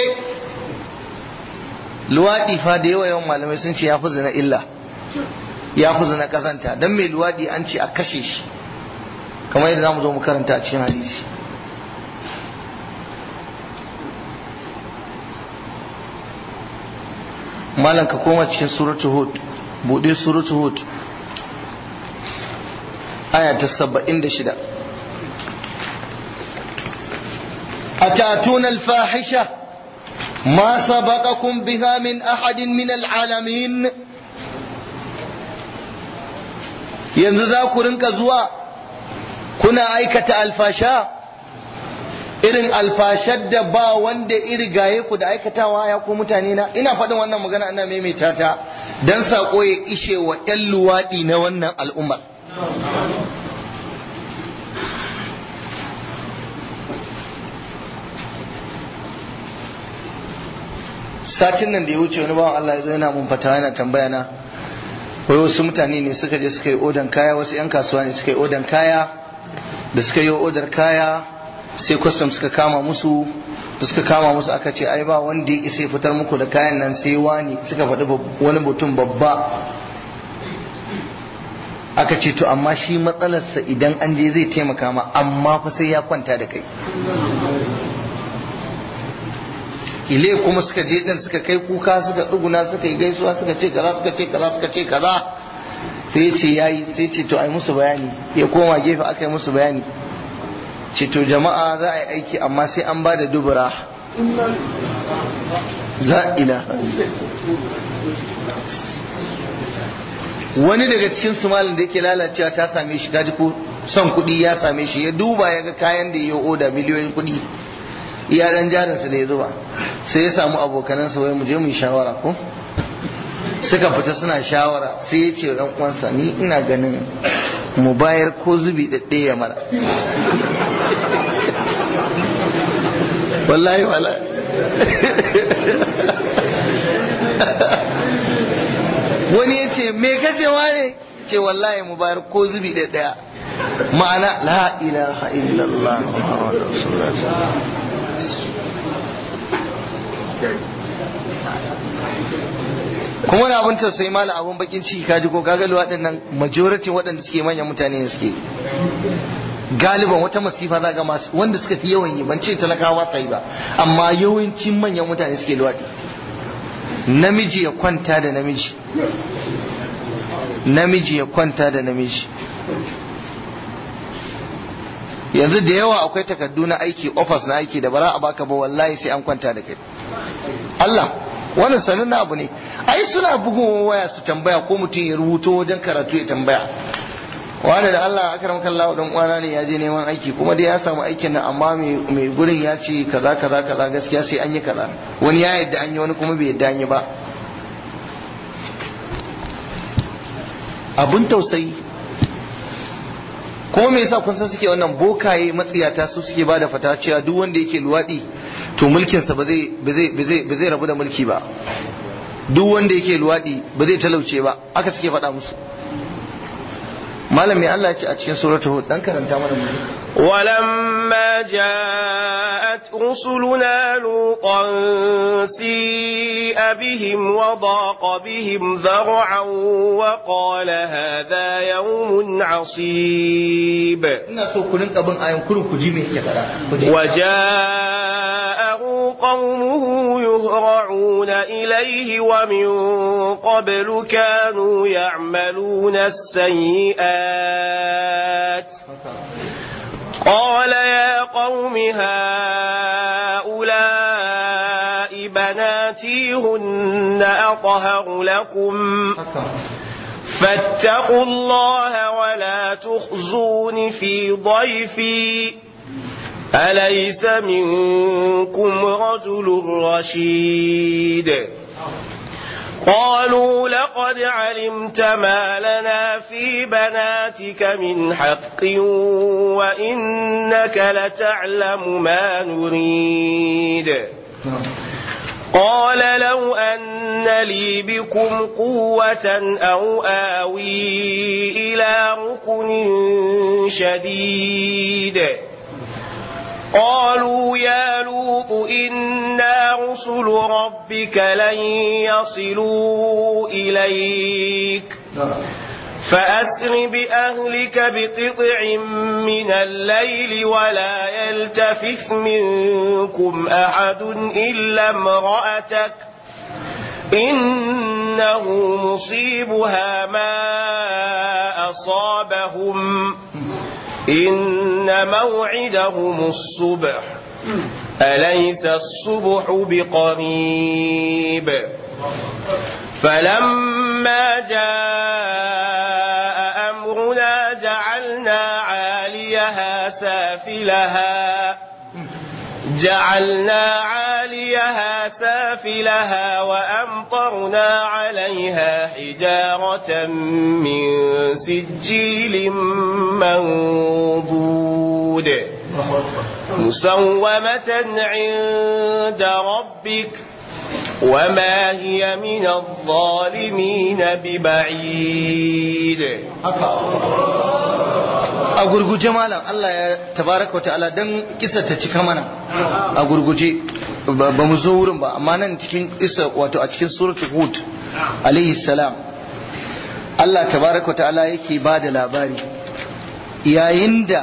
luwadi fa da yawa yawan malamai sun ce ya fi zina illa ya fi zina kazanta dan mai luwadi an ce a kashe shi kamar yadda zamu zo mu karanta a cikin hadisi malam ka koma cikin suratu hud bude suratu hud aya ta saba'in da shida أتأتون الفاحشة ما سبقكم بها من أحد من العالمين yanzu za ku rinka zuwa kuna aikata alfasha irin alfashar da ba wanda irigaye ku da aikatawa ya ku mutane na ina faɗin wannan magana ana maimaita ta don saƙo ya ishe wa 'yan luwaɗi na wannan al'ummar satin nan da ya wuce wani bawan Allah ya zo yana mun fata yana tambaya na wai wasu mutane ne suka je suka yi odan kaya wasu 'yan kasuwa ne suka yi odan kaya da suka yi odar kaya sai kwastam suka kama musu da suka kama musu aka ce ai ba wanda ya isa fitar muku da kayan nan sai wani suka faɗi wani mutum babba aka ce to amma shi matsalarsa idan an je zai taimaka ma amma fa sai ya kwanta da kai ile kuma suka je din suka kai kuka suka tsuguna suka yi gaisuwa suka ce kaza suka ce kaza suka ce kaza sai ya ce yayi sai ce to ai musu bayani ya koma gefe aka yi musu bayani ce to jama'a za a yi aiki amma sai an ba da dubura za ila wani daga cikin sumalin da yake lalacewa ta same shi gaji ko son kuɗi ya same shi ya duba ya ga kayan da ya oda miliyoyin kuɗi iya dan jarinsa da ya zuba sai ya samu abokanansa wai mu je mu yi shawara ko suka fita suna shawara sai ya ce wa ɗan uwansa ni ina ganin mu bayar ko zubi ɗaɗɗe ya mara wallahi wala wani ya ce me kacewa ne ce wallahi mu bayar ko zubi ɗaɗɗaya ma'ana la ilaha illallah muhammadu rasulullah kuma wani abin tausayi mala abin bakin ciki kaji ko kaga luwaɗin nan majority waɗanda suke manyan mutane ne suke galiban wata masifa za ga masu wanda suka fi yawan yi ban ce talakawa sai ba amma yawancin manyan mutane suke luwaɗi namiji ya kwanta da namiji namiji ya kwanta da namiji yanzu da yawa akwai takardu na aiki office na aiki da bara a baka ba wallahi sai an kwanta da kai Allah wannan sanin abu ne ai suna bugun waya su tambaya ko mutum ya rubuto wajen karatu ya tambaya wani da Allah akram kallahu dan uwana ne ya je neman aiki kuma dai ya samu aikin nan amma mai gurin ya ce kaza kaza kaza gaskiya sai an yi kaza wani ya yadda an yi wani kuma bai yadda an yi ba abun tausayi kuma me yasa kun san suke wannan bokaye matsiyata su suke bada fata cewa duk wanda yake luwadi to mulkinsa ba zai ba zai ba zai ba zai rabu da mulki ba duk wanda yake luwadi ba zai talauce ba aka suke faɗa musu malami Allah ya ce a cikin suratul hud dan karanta mana mu ولما جاءت رسلنا لوطا سيء بهم وضاق بهم ذرعا وقال هذا يوم عصيب ina so ku rinka bin ayan kurun ku ji me yake faɗa ku ji وجاءه قومه يهرعون إليه ومن قبل كانوا يعملون السيئات قال يا قوم هؤلاء بناتي هن أطهر لكم فاتقوا الله ولا تخزون في ضيفي أليس منكم رجل رشيد قالوا لقد علمت ما لنا في بناتك من حق وإنك لتعلم ما نريد قال لو أن لي بكم قوة أو آوي إلى ركن شديد قالوا يا لوط إنا رسل ربك لن يصلوا إليك فأسر بأهلك بقطع من الليل ولا يلتفت منكم أحد إلا امرأتك إنه مصيبها ما أصابهم إن موعدهم الصبح أليس الصبح بقريب فلما جاء أمرنا جعلنا عاليها سافلها جعلنا عاليها سافلها وأمطرنا عليها حجارة من سجيل منضود مسومة عند ربك وما هي من الظالمين ببعيد a gurguje malam Allah ya tabaraka wa ta'ala dan kisa ta cika mana a gurguje ba mu zo wurin ba amma nan cikin isa wato a cikin suratul hud alaihi salam Allah tabaraka wa ta'ala yake ba da labari yayin da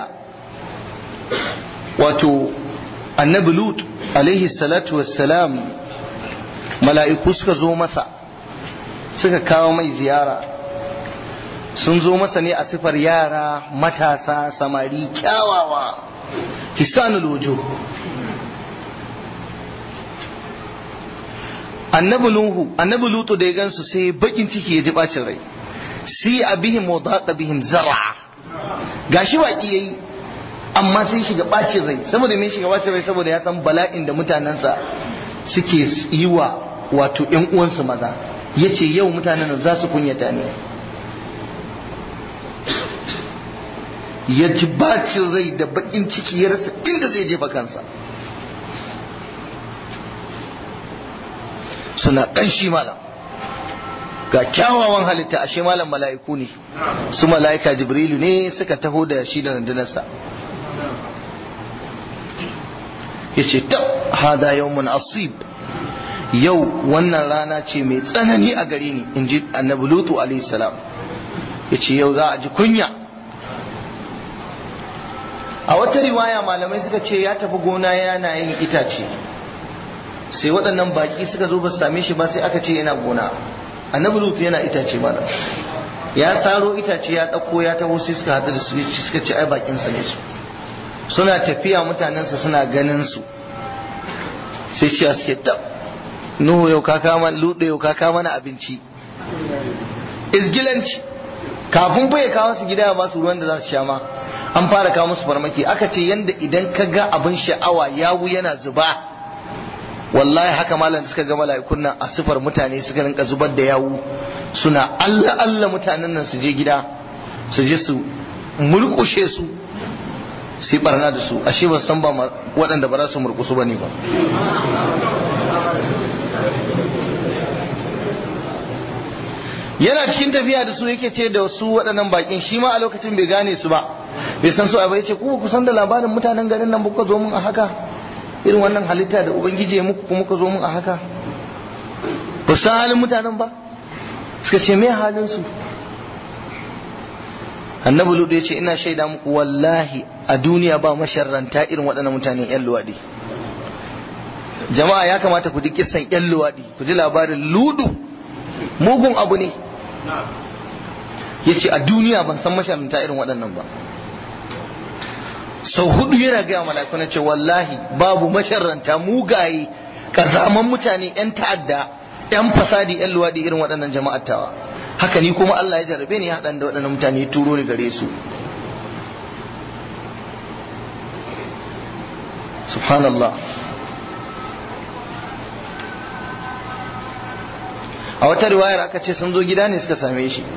wato annabi lut alaihi salatu wassalam mala'iku suka zo masa suka kawo mai ziyara sun zo masa ne a sifar yara matasa samari kyawawa hisanul wujuh annabi nuhu annabi lutu da ya gansu sai bakin ciki ya ji bacin rai si abihim wa daqa bihim zar'a gashi baki yayi amma sai shiga bacin rai saboda me shiga bacin rai saboda ya san bala'in da mutanensa suke yi wa wato ƴan uwansu maza yace yau mutanen za su kunyata ne ya ji bacin rai da bakin ciki ya rasa inda zai jefa kansa suna ƙanshi malam ga kyawawan halitta ashe malam mala'iku ne su mala'ika jibrilu ne suka taho da shi da rundunarsa ya ce ta hada yawmun asib yau wannan rana ce mai tsanani a gare ni in ji annabi lutu alaihi salam ya ce yau za a ji kunya a wata riwaya malamai suka ce ya tafi gona yana yin itace sai waɗannan baƙi suka zo ba su same shi ba sai aka ce yana gona annabi lutu yana itace malam ya saro itace ya ɗauko ya taho sai suka haɗu da su suka ce ai baƙinsa ne su suna tafiya mutanensa suna ganin su sai ciya suke ta nuhu yau ka kama lutu yau ka kama na abinci izgilanci kafin fa ya kawo su gida ba su ruwan da za su sha ma an fara kawo musu farmaki aka ce yanda idan ka ga abin sha'awa yawu yana zuba wallahi haka malam da suka ga mala'ikun nan a sifar mutane suka rinka zubar da yawu suna Allah Allah mutanen nan su je gida su je su murkushe su sai barna da su ashe ba san ba waɗanda ba za su murkusu ba ne ba yana cikin tafiya da su yake ce da su waɗannan bakin shi ma a lokacin bai gane su ba bai san su a bai ce ku ku san da labarin mutanen garin nan kuka zo mun a haka irin wannan halitta da ubangiji ya muku kuma kuka zo mun a haka ba san halin mutanen ba suka ce me halin su annabi ludu ya ce ina shaida muku wallahi a duniya ba masharranta irin waɗannan mutane yan luwaɗi jama'a ya kamata ku ji kissan yan luwaɗi ku ji labarin ludu mugun abu ne ya ce a duniya ban san masharanta irin waɗannan ba sau hudu yana gaya mala'iku na ce wallahi babu masharanta mugaye kazaman mutane 'yan ta'adda 'yan fasadi 'yan luwaɗi irin waɗannan jama'ar tawa haka ni kuma Allah ya jarabe ni haɗan da waɗannan mutane ya turo ni gare su subhanallah a wata riwayar aka ce sun zo gida ne suka same shi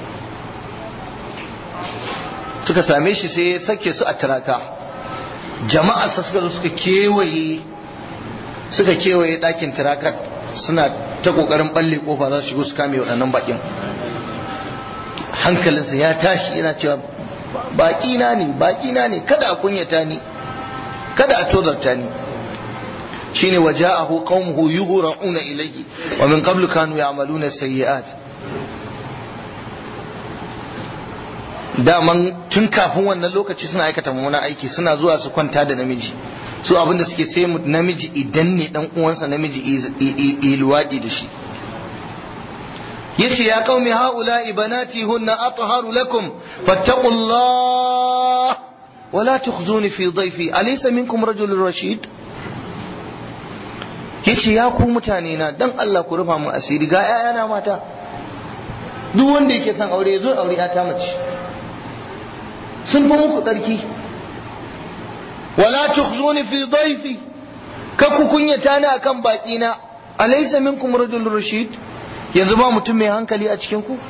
suka same shi sai ya sake su a turaka jama'arsa suka zo suka kewaye suka kewaye ɗakin turakat suna ta ƙoƙarin ɓalle ƙofa za su shigo su kame waɗannan baƙin hankalinsa ya tashi yana cewa baƙina ne baƙina ne kada a kunyata ni kada a tozarta ni shine waja'ahu qaumuhu yughra'una ilayhi wa min qablu kanu ya'maluna sayyi'at daman tun kafin wannan lokaci suna aikata mummunan aiki suna zuwa su kwanta da namiji su abinda suke sai namiji idan ne dan uwansa namiji iluwadi da shi yace ya qaumi haula ibanati hunna atharu lakum fattaqullah wala tukhzuni fi dhayfi alaysa minkum rajulun rashid yace ya ku mutane na dan Allah ku rufa mu asiri ga ƴaƴana mata duk wanda yake son aure ya zo aure ta mace sun fi muku tsarki wala tukhzuni fi dhayfi ka ku kunyata ni akan baki na alaysa minkum rajulun rashid yanzu ba mutum mai hankali a cikin ku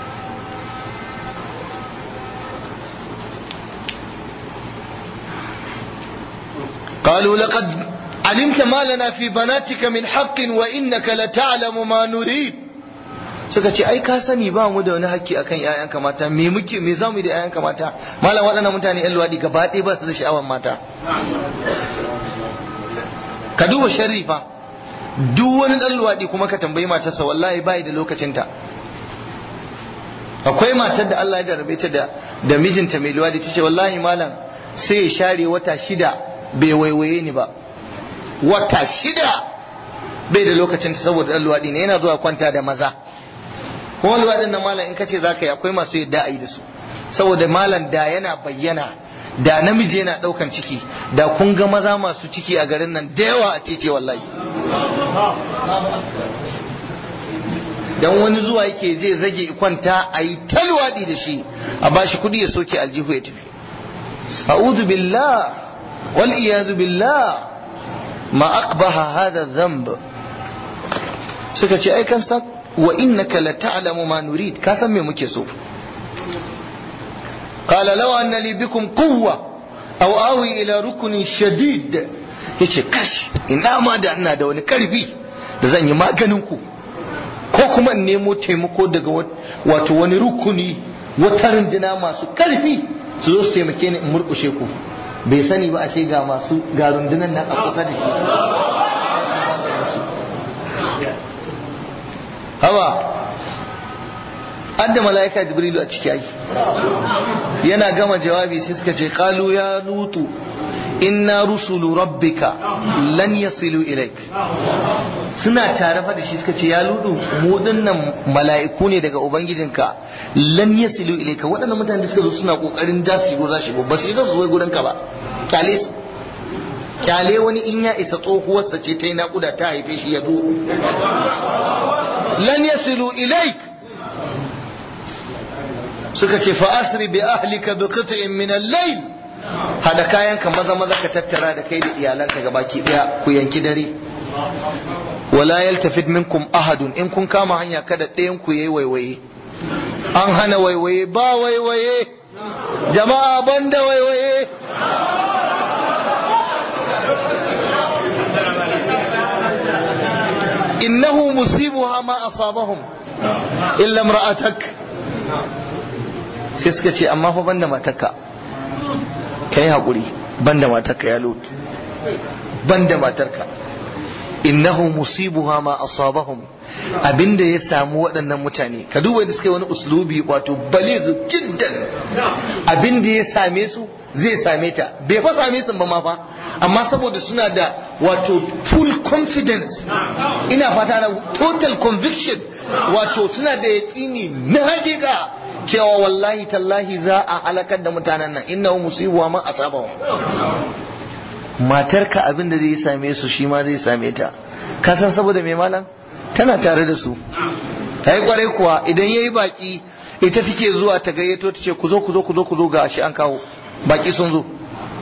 قالوا لقد علمت ما لنا في بناتك من حق وإنك لتعلم ما نريد suka ce ai ka sani ba mu da wani haƙƙi akan ƴaƴanka mata me muke me za mu yi da ƴaƴanka mata malam waɗannan mutane ƴan luwaɗi gaba ɗaya ba su da sha'awar mata ka duba sharri fa duk wani ɗan luwaɗi kuma ka tambayi matarsa wallahi bai da lokacinta akwai matar da Allah ya jarabe ta da da mijinta mai luwaɗi ta ce wallahi malam sai ya share wata shida bai waiwaye ni ba wata shida bai da lokacin ta saboda dan luwaɗi ne yana zuwa kwanta da maza kuma luwaɗin nan malam in kace zaka yi akwai masu yadda a yi da su saboda malam da yana bayyana da namiji yana ɗaukan ciki da kun ga maza masu ciki a garin nan da yawa a tece wallahi dan wani zuwa yake zai zage kwanta a yi ta luwaɗi da shi a bashi kuɗi ya soke aljihu ya tafi a'udhu billah wal iyadu billah ma aqbaha hadha dhanb suka ce ai kan san wa innaka la ta'lamu ma nurid ka san me muke so qala law anna li bikum quwwa aw awi ila ruknin shadid yace kash ina ma da ina da wani karfi da zan yi maganin ku ko kuma in nemo taimako daga wato wani rukuni wata runduna masu karfi su zo su taimake ni in murkushe ku bai sani ba ashe ga masu ga rundunan nan a kusa da shi hawa an da mala'ika jibrilu a ciki ai yana gama jawabi sai suka ce qalu ya lutu inna rusulu rabbika lan yasilu ilaik suna tare fa da shi suka ce ya ludu mu dinnan mala'iku ne daga ubangijinka lan yasilu ilaika waɗannan mutane da suka zo suna kokarin da su shigo za shigo ba su yi su zo gurin ka ba kyale su kyale wani in ya isa tsohuwarsa ce ta yi naƙuda ta haife shi ya zo lan yasilu ilaik suka ce fa asri bi ahlika bi qit'in min al-layl hada kayanka maza maza ka tattara da kai da iyalanka gabaki daya ku yanki dare wala yaltafit minkum ahadun in kun kama hanya kada ɗayan ku yayi waiwaye an hana waiwaye ba waiwaye jama'a banda waiwaye innahu musibuha ma asabahum illa imra'atak sai suka ce amma fa banda matarka kai hakuri banda matarka ya lut banda matarka innahu musibuha ma asabahum abinda ya samu waɗannan mutane ka duba da suka yi wani uslubi wato baligh jiddan abinda ya same su zai same ta bai fa same su ba ma fa amma saboda suna da wato full confidence ina fata na total conviction wato suna da yaƙini na hakika cewa wallahi tallahi za a halakar da mutanen nan innahu musibuha ma asabahum matarka abin da zai same su shi ma zai same ta ka san saboda mai malam tana tare da su ta yi kwarai kuwa idan ya yi baki ita take zuwa ta gayyato ta ce ku zo ku zo ku zo ku zo ga shi an kawo baki sun zo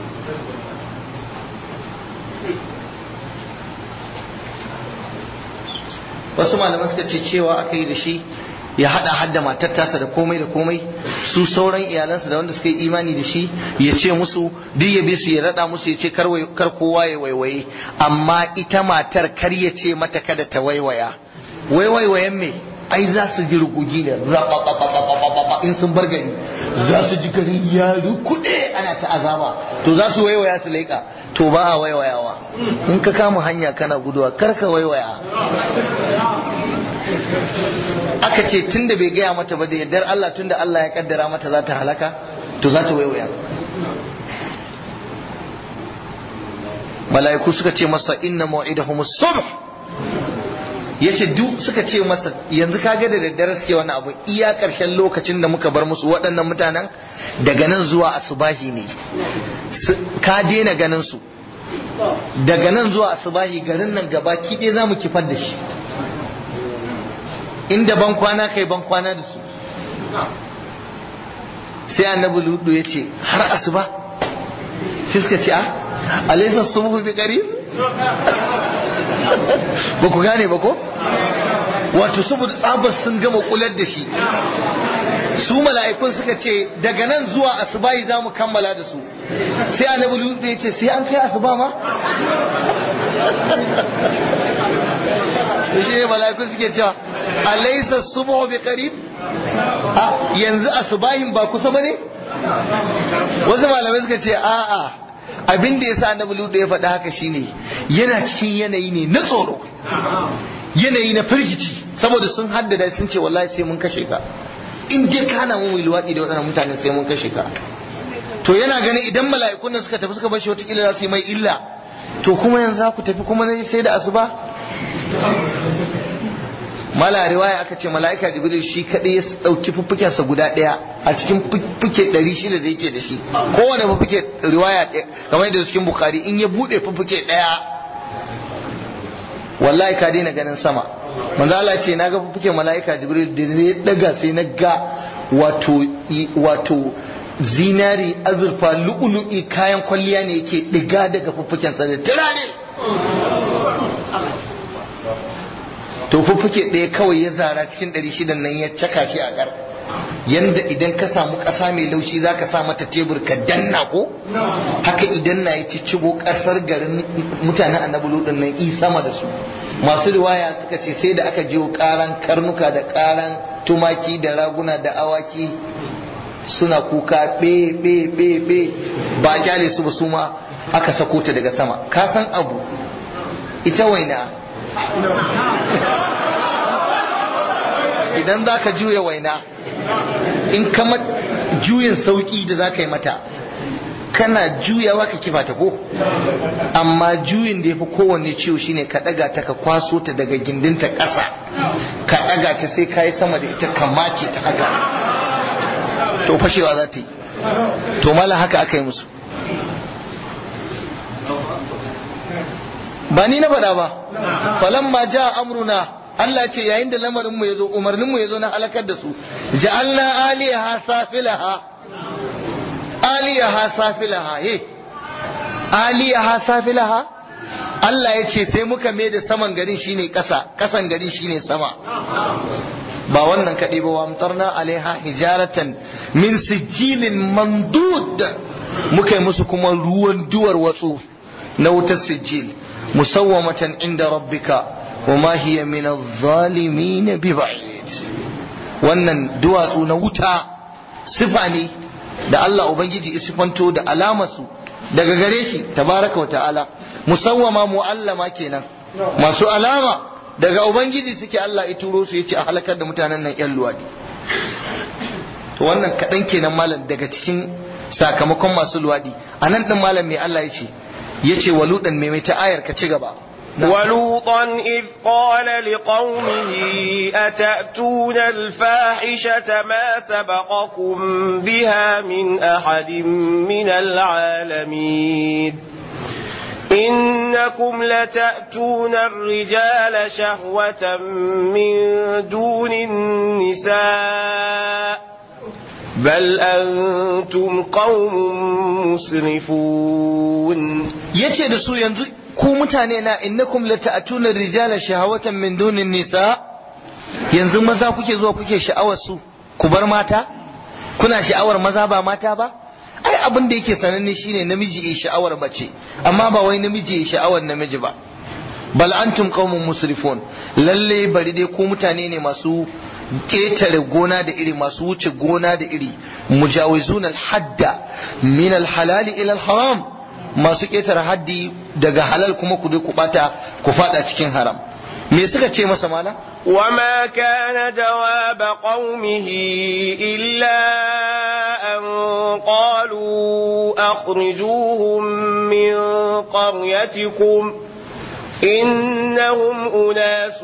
wasu malaman suka ce cewa aka yi da shi ya hada hadda matar tasa da komai da komai su sauran iyalansa da wanda suka yi imani da shi ya ce musu duk ya bi su ya rada musu ya ce kar kowa ya waiwaye amma ita matar kar ya ce mata kada ta waiwaya waiwaiwayen me ai za su ji rugugi ne in sun bar gari za su ji gari ya rukuɗe ana ta azaba to za su waiwaya su leƙa to ba a waiwayawa in ka kama hanya kana guduwa kar ka waiwaya aka ce tunda bai gaya mata ba da yardar Allah tunda Allah ya kaddara mata za ta halaka to za ta waiwaya mala'iku suka ce masa inna mau'idahum subh yace duk suka ce masa yanzu kaga da daddare suke wani abu iya karshen lokacin da muka bar musu waɗannan mutanen daga nan zuwa asubahi ne ka daina ganin su daga nan zuwa asubahi garin nan gaba kiɗe za mu kifar da shi inda ban kwana kai ban kwana da su sai annabi ludu ya ce har asuba sai suka ce a alaisa subhu bi qarib ba ku gane ba ko wato saboda tsabar sun gama kular da shi su mala'ikun suka ce daga nan zuwa asubahi za mu kammala da su sai annabi lutu ya ce sai an kai asuba ma shi ne mala'ikun suke cewa alaysa subhu bi qarib yanzu asubahin ba kusa bane wasu malamai suka ce a'a abin da yasa annabi lutu ya faɗa haka shine yana cikin yanayi ne na tsoro yanayi na firgici saboda sun haddada sun ce wallahi sai mun kashe ka in dai ka hana mu luwaɗi da waɗannan mutane sai mun kashe ka to yana ganin idan mala'ikun nan suka tafi suka bar shi wata za su yi mai illa to kuma yanzu za ku tafi kuma sai da asuba mala riwaya aka ce mala'ika jibril shi kadai ya dauki fuffukensa guda daya a cikin fuffuke 600 da yake da shi kowane fuffuke riwaya kamar yadda cikin bukhari in ya bude fuffuke daya wallahi ka daina ganin sama manzo Allah ce naga fuffuke mala'ika jibril da ne daga sai na ga wato wato zinari azurfa lu'ulu'i kayan kwalliya ne yake diga daga fuffuken sa da turare to fuffuke ɗaya kawai ya zara cikin ɗari shidan nan ya caka shi a ƙar yanda idan ka samu ƙasa mai laushi za ka sa mata tebur ka danna ko haka idan na yi ciccigo ƙasar garin mutanen annabi lutun nan i sama da su masu riwaya suka ce sai da aka jiwo ƙaran karnuka da ƙaran tumaki da raguna da awaki suna kuka be be be be ba kyale su ba su ma aka sako ta daga sama ka san abu ita waina idan za ka juya waina in kama juyin sauki da za ka yi mata kana juyawa ka kifa ta ko amma juyin da ya fi kowanne ciwo shine ka ɗaga ta ka kwaso ta daga gindinta ƙasa ka ɗaga ta sai ka yi sama da ita ka make ta haka to fashewa za ta yi to mala haka aka yi musu ba ni na faɗa ba falamma ja amruna Allah ce yayin da lamarin mu yazo umarnin mu yazo na halakar da su ja'alna aliyaha safilaha aliyaha safilaha he aliyaha safilaha Allah ya ce sai muka mai da saman garin shine ƙasa ƙasan garin shine sama ba wannan kaɗai ba wamtarna alaiha hijaratan min sijilin mandud muka yi musu kuma ruwan duwar watsu na wutar sijil musawwamatan inda rabbika wa ma hiya min adh-dhalimin bi ba'id wannan duwatsu na wuta sifa ne da Allah ubangiji ya sifanto da alamarsu daga gare shi tabaraka wa ta'ala musawwama mu'allama kenan masu alama daga ubangiji suke Allah ya turo su yace a halakar da mutanen nan yan luwadi to wannan kaɗan kenan malam daga cikin sakamakon masu luwadi a nan ɗin malam mai Allah ya ce ya ce waluɗan mai ta ayar ka ci gaba ولوطا إذ قال لقومه أتأتون الفاحشة ما سبقكم بها من أحد من العالمين إنكم لتأتون الرجال شهوة من دون النساء بل أنتم قوم مسرفون yace da su yanzu ku mutane na innakum lata'tuna rijala shahawatan min dunin nisa yanzu maza kuke zuwa kuke sha'awar su ku bar mata kuna sha'awar maza ba mata ba ai abin da yake sananne shine namiji ya sha'awar mace amma ba wai namiji ya sha'awar namiji ba bal antum qaumun musrifun lalle bari dai ku mutane ne masu ketare gona da iri masu wuce gona da iri mujawizun al-hadda min al-halali ila al-haram masu ketare haddi daga halal kuma ku je ku bata ku fada cikin haram me suka ce masa mala وما كان جواب قومه إلا أن قالوا أخرجوهم من قريتكم إنهم أناس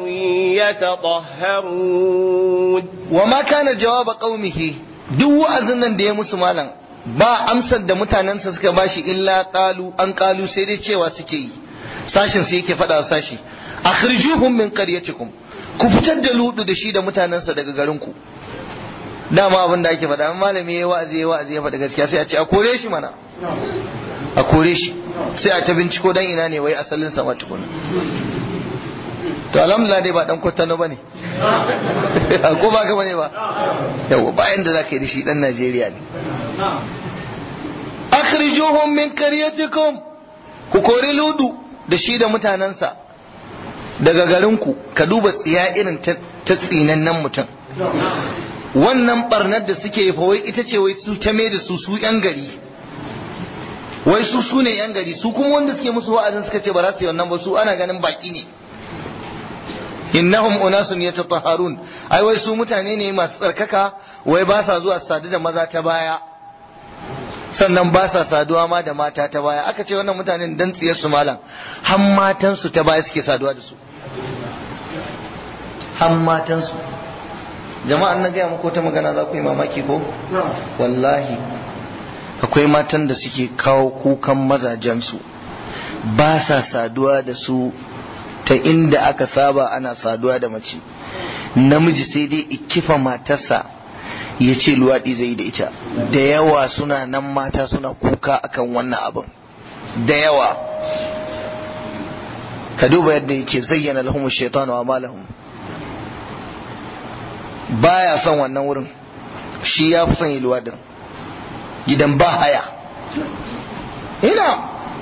يتطهرون wama kana jawaba qaumihi duk wa'azin nan da ya musu malam ba amsar da mutanensa suka bashi illa qalu an qalu sai dai cewa suke yi sashin su yake faɗa wa sashi akhrijuhum min qaryatikum ku fitar da ludu da shi da mutanensa daga garinku dama abin da ake faɗa malami ya wa'azi ya wa'azi ya faɗa gaskiya sai a ce a kore shi mana a kore shi sai a ta binciko dan ina ne wai asalin sa ma tukuna to alhamdulillah dai ba dan kwatano bane ko ba ka bane ba yawa bayan da zaka yi da shi dan Najeriya ne akhrijuhum min qaryatikum ku kori ludu da shi da mutanensa daga garinku ka duba tsiya irin ta tsinannen mutum wannan barnar da suke fa wai ita ce wai su ta mai da su su yan gari wai su su ne yan gari su kuma wanda suke musu wa'azin suka ce ba za su yi wannan ba su ana ganin baki ne innahum unasun yatatahharun ai wai su mutane ne masu tsarkaka wai ba sa zuwa sadu da maza ta baya sannan ba sa saduwa ma da mata ta baya aka ce wannan mutanen dan tsiyar su malam har matan su ta baya suke saduwa da su har matan su jama'an na gaya muku ta magana za ku yi mamaki ko wallahi akwai matan da suke kawo kukan mazajen su ba sa saduwa da su ta inda aka saba ana saduwa da mace namiji sai dai ikifa matarsa ya ce luwaɗi zai da ita da yawa suna nan mata suna kuka akan wannan abin da yawa ka duba yadda yake zayyana lahum shaitan wa malahum baya son wannan wurin shi ya fi son yi luwaɗin gidan ba haya ina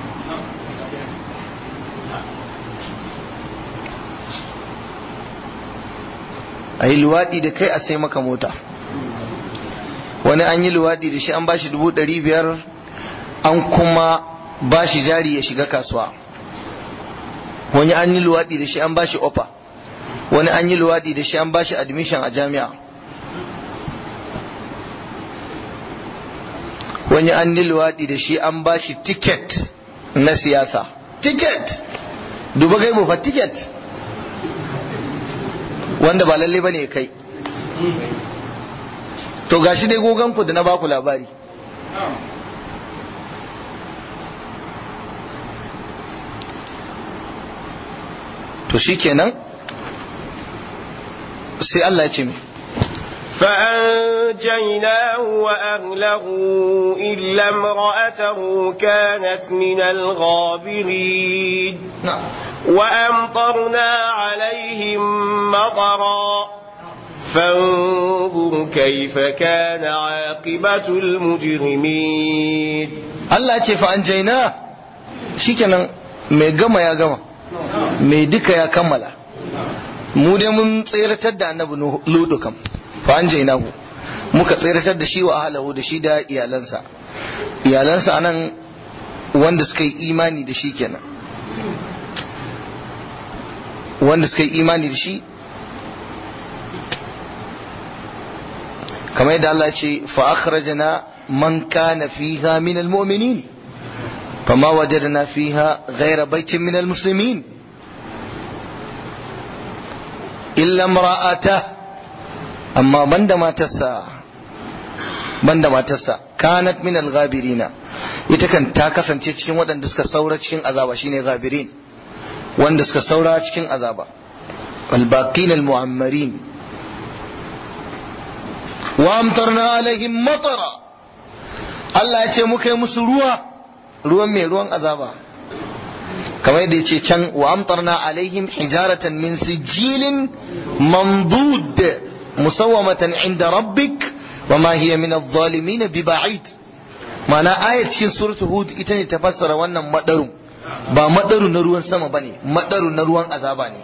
a yi luwaɗi da kai a sai maka mota wani an yi luwaɗi da shi an bashi dubu ɗari biyar an kuma bashi jari ya shiga kasuwa wani an yi luwaɗi da shi an bashi ofa wani an yi luwaɗi da shi an bashi admission a jami'a wani an yi luwaɗi da shi an bashi ticket na siyasa ticket duba gaibu fa ticket wanda ba lalle bane kai to gashi dai goganku da na baku labari to shikenan sai Allah ya ce mi فأنجيناه وأهله إلا امرأته كانت من الغابرين na'am وأمطرنا عليهم مطرا فانظر كيف كان عاقبة المجرمين Allah ce fa an jaina shikenan mai gama ya gama mai duka ya kammala mu dai mun tseratar da annabi ludu kam fa an jaina mu muka tseratar da shi wa ahlahu da shi da iyalansa iyalansa anan wanda suka yi imani da shi kenan wanda suka yi imani da shi kamar yadda Allah ya ce fa akhrajna man kana fiha min almu'minin fama wajadna fiha ghayra baitin min almuslimin illa imra'ata amma banda matarsa banda matarsa kanat min alghabirina ita kan ta kasance cikin waɗanda suka saura cikin azaba shine ghabirin wanda suka saura cikin azaba albaqin almu'ammarin wa amtarna alaihim matara Allah ya ce muka yi musu ruwa ruwan mai ruwan azaba kamar yadda ya ce can wa amtarna alaihim hijaratan min sijilin mamdud musawwamatan inda rabbik wa ma hiya min adh-dhalimin bi ba'id ma'ana ayat cikin suratul hud ita ne ta fassara wannan madaru ba madaru na ruwan sama bane madaru na ruwan azaba ne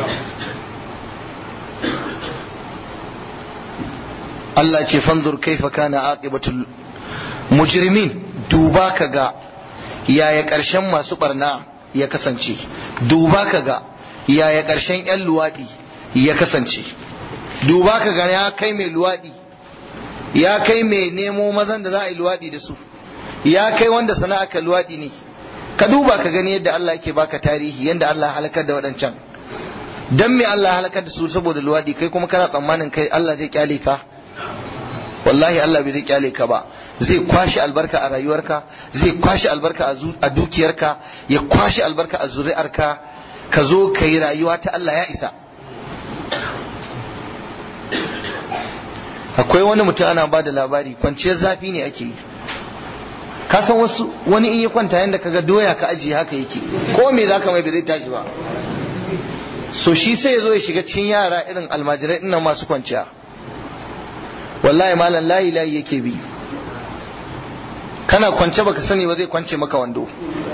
Allah ce fanzur kaifa kana aqibatul mujrimin duba ka ga yaya ƙarshen masu barna ya kasance duba ka ga yaya ƙarshen 'yan luwaɗi ya kasance duba ka ga ya kai mai luwaɗi ya kai mai nemo mazan da za a yi luwaɗi da su ya kai wanda sana'a ka luwaɗi ne ka duba ka gani yadda Allah yake baka tarihi yadda Allah halakar da waɗancan dan me Allah halakar da su saboda luwaɗi kai kuma kana tsammanin kai Allah zai kyale ka wallahi Allah bai zai kyale ka ba zai kwashi albarka a rayuwarka zai kwashi albarka a dukiyarka ya kwashi albarka a zuri'arka ka zo ka yi rayuwa ta Allah ya isa akwai wani mutum ana ba da labari kwanciyar zafi ne ake yi ka san wasu wani in ya kwanta yadda kaga doya ka ajiye haka yake ko me za ka mai bai zai tashi ba so shi sai ya zo ya shiga cikin yara irin almajirai ina masu kwanciya wallahi malam layi layi yake bi kana kwance baka sani ba zai kwance maka wando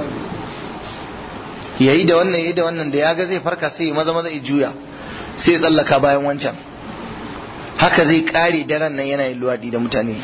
yayi da wannan yayi da wannan da ya ga zai farka sai maza maza ya juya sai ya tsallaka bayan wancan haka zai kare daren nan yana yin luwadi da mutane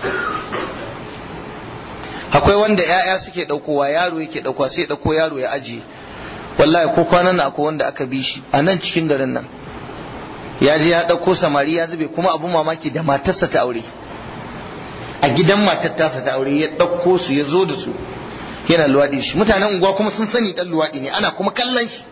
akwai wanda ya'ya suke daukowa yaro yake daukowa sai ya dauko yaro ya ajiye wallahi ko kwanan nan akwai wanda aka bi shi a nan cikin garin nan ya je ya ɗauko samari ya zube kuma abun mamaki da matarsa ta aure a gidan matar tasa ta aure ya ɗauko su ya zo da su yana luwaɗi shi mutanen unguwa kuma sun sani ɗan luwaɗi ne ana kuma kallon shi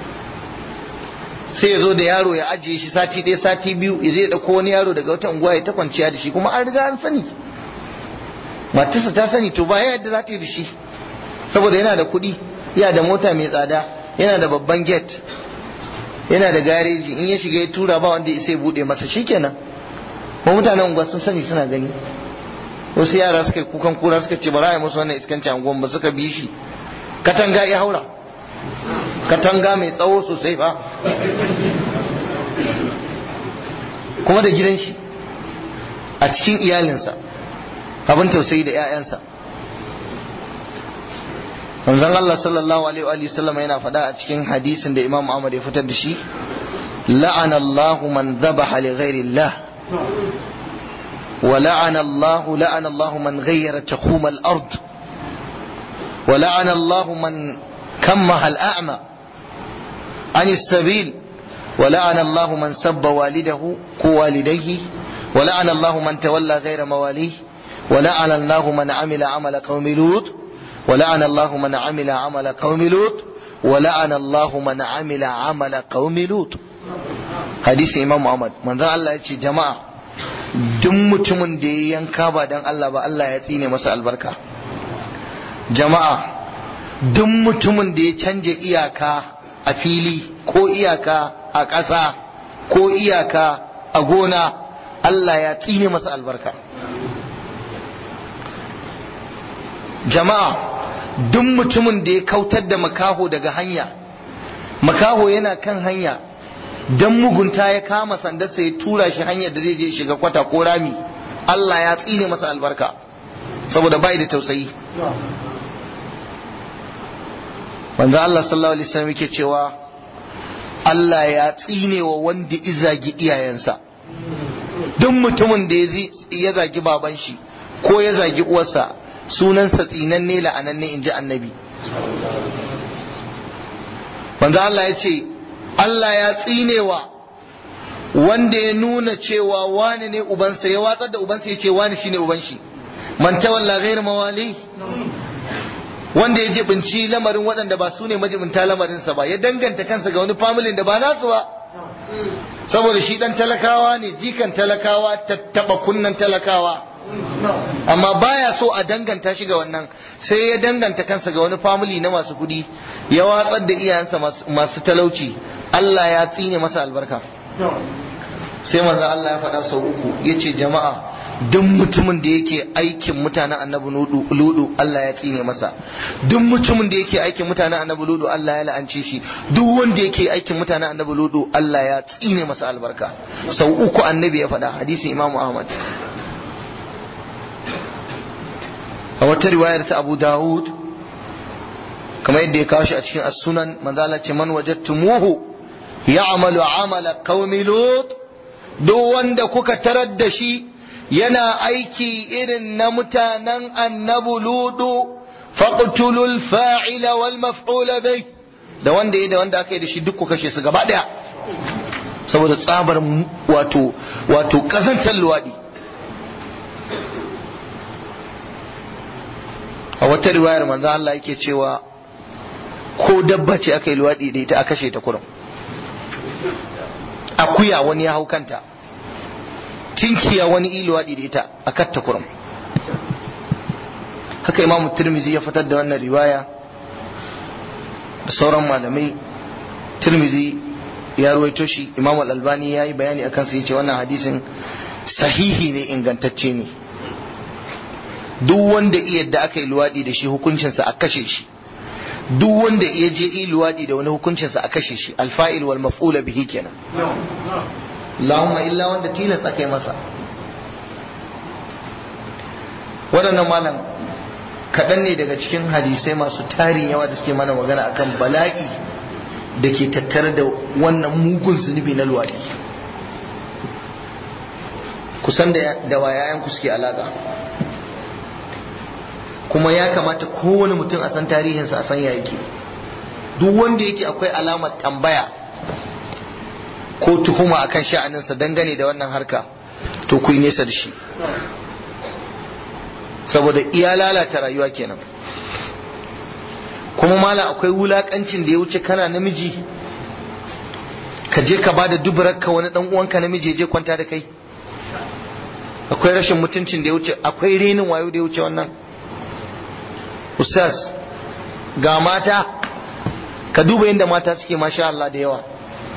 sai ya zo da yaro ya ajiye shi sati ɗaya sati biyu ya je ya ɗauko wani yaro daga wata unguwa ya ta kwanciya da shi kuma an riga an sani matarsa ta sani to ba yadda za ta yi da shi saboda yana da kuɗi yana da mota mai tsada yana da babban gate yana da gareji in ya shiga ya tura ba wanda ya bude masa shikenan ko mutanen unguwa sun sani suna gani wasu yara suka yi kukan kura suka ce ba za a yi musu wannan iskanci anguwan ba suka bi shi katanga ya haura katanga mai tsawo sosai ba kuma da gidan shi a cikin iyalinsa abin tausayi da 'ya'yansa manzon Allah sallallahu alaihi wa sallam yana faɗa a cikin hadisin da Imam Ahmad ya fitar da shi la'ana Allahu man dhabaha li ghairi Allah wa la'ana Allah la'ana Allah man ghayyara taqum al-ard wa la'ana Allah man kammaha al-a'ma an as-sabil wa la'ana Allah man sabba walidahu ko walidayhi wa la'ana Allah man tawalla ghayra mawalihi wa la'ana Allah man amila amala qaumi lut ولعن الله من عمل عمل قوم لوط ولعن الله من عمل عمل قوم لوط حديث امام محمد manzo Allah ya ce jama'a duk mutumin da ya yanka ba dan Allah ba Allah ya tsine masa albarka jama'a duk mutumin da ya canja iyaka a fili ko iyaka a ƙasa ko iyaka a gona Allah ya tsine masa albarka jama'a duk mutumin da ya kautar da makaho daga hanya makaho yana kan hanya dan mugunta ya kama sandarsa ya tura shi hanyar da zai je shiga kwata ko rami Allah ya tsine masa albarka saboda bai da tausayi manzo Allah sallallahu alaihi wasallam yake cewa Allah ya tsine wa wanda izagi iyayensa duk mutumin da ya zagi baban shi ko ya zagi uwarsa sunansa tsinanne la'ananne in ji annabi manzo Allah ya ce Allah ya tsinewa wanda ya nuna cewa wani ne ubansa ya watsar da ubansa ya ce wani shine uban shi man tawalla ghairu mawali wanda ya jibinci lamarin waɗanda ba su ne majibinta lamarinsa ba ya danganta kansa ga wani familin da ba nasu ba saboda shi dan talakawa ne jikan talakawa tattaba kunnan talakawa amma baya so a danganta shi ga wannan sai ya danganta kansa ga wani family na masu kudi ya watsar da iyayensa masu talauci Allah ya tsine masa albarka sai manzo Allah ya faɗa sau uku yace jama'a duk mutumin da yake aikin mutanen annabi ludu Allah ya tsine masa duk mutumin da yake aikin mutanen annabi ludu Allah ya la'ance shi duk wanda yake aikin mutanen annabi ludu Allah ya tsine masa albarka sau uku annabi ya faɗa hadisin Imam Ahmad a wata riwayar ta Abu Dawud kamar yadda ya kawo shi a cikin as-sunan manzo Allah ce man wajadtumuhu ya'malu amala qaumi lut duk wanda kuka tarar da shi yana aiki irin na mutanen annabu ludu faqtulul fa'ila wal maf'ula bai da wanda ya da wanda aka yi da shi duk ku kashe su gaba daya saboda tsabar wato wato kazantar luwadi a wata riwayar manzo Allah yake cewa ko dabba ce aka yi luwadi da ita a kashe ta kurum akuya wani ya hau kanta tinkiya wani iluwaɗi da ita a katta kurum haka imamu tirmizi ya fitar da wannan riwaya da sauran malamai tirmizi ya ruwaito shi imamu albani ya yi bayani akan su yace wannan hadisin sahihi ne ingantacce ne duk wanda iya da aka yi luwaɗi da shi hukuncinsa a kashe shi duk wanda iya je yi luwaɗi da wani hukuncinsa a kashe shi alfa'il wal maf'ula bihi kenan Allahumma illa wanda tilas aka yi masa waɗannan malam kaɗan ne daga cikin hadisai masu tarin yawa da suke mana magana akan bala'i da ke tattare da wannan mugun zunubi na luwaɗi kusan da wa yayanku suke alaƙa kuma ya kamata kowane mutum a san tarihinsa a san ya yake duk wanda yake akwai alamar tambaya ko tuhuma akan sha'aninsa dangane da wannan harka to ku yi nesa da shi saboda iya lalata rayuwa kenan kuma mala akwai wulakancin da ya wuce kana namiji ka je ka bada dubararka wani dan uwanka namiji je kwanta da kai akwai rashin mutuncin da ya wuce akwai renin wayo da ya wuce wannan ustaz ga mata ka duba yadda mata suke masha Allah da yawa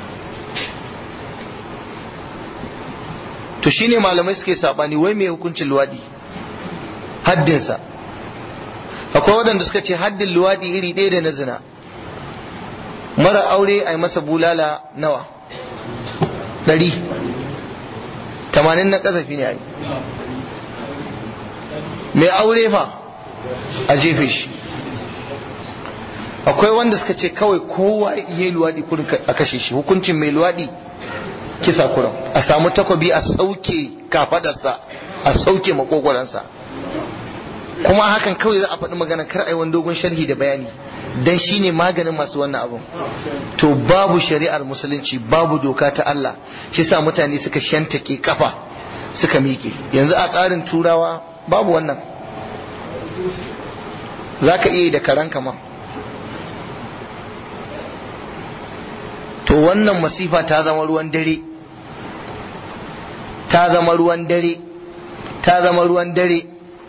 to shine malamai suke sabani wai mai hukuncin luwadi haddinsa akwai waɗanda suka ce haddin luwadi iri ɗaya da na zina mara aure a yi masa bulala nawa ɗari tamanin na ƙazafi ne a yi mai aure fa a jefe shi akwai wanda suka ce kawai kowa iya luwadi kurin a kashe shi hukuncin mai luwadi kisa kuran a samu takobi a sauke kafadarsa a sauke makogwaransa kuma hakan kawai za a faɗi magana kar ai wani dogon sharhi da bayani dan shine maganin masu wannan abun to babu shari'ar musulunci babu doka ta Allah shi sa mutane suka shantake kafa suka miƙe yanzu a tsarin turawa babu wannan za ka iya yi da karanka ma to wannan masifa ta zama ruwan dare ta zama ruwan dare ta zama ruwan dare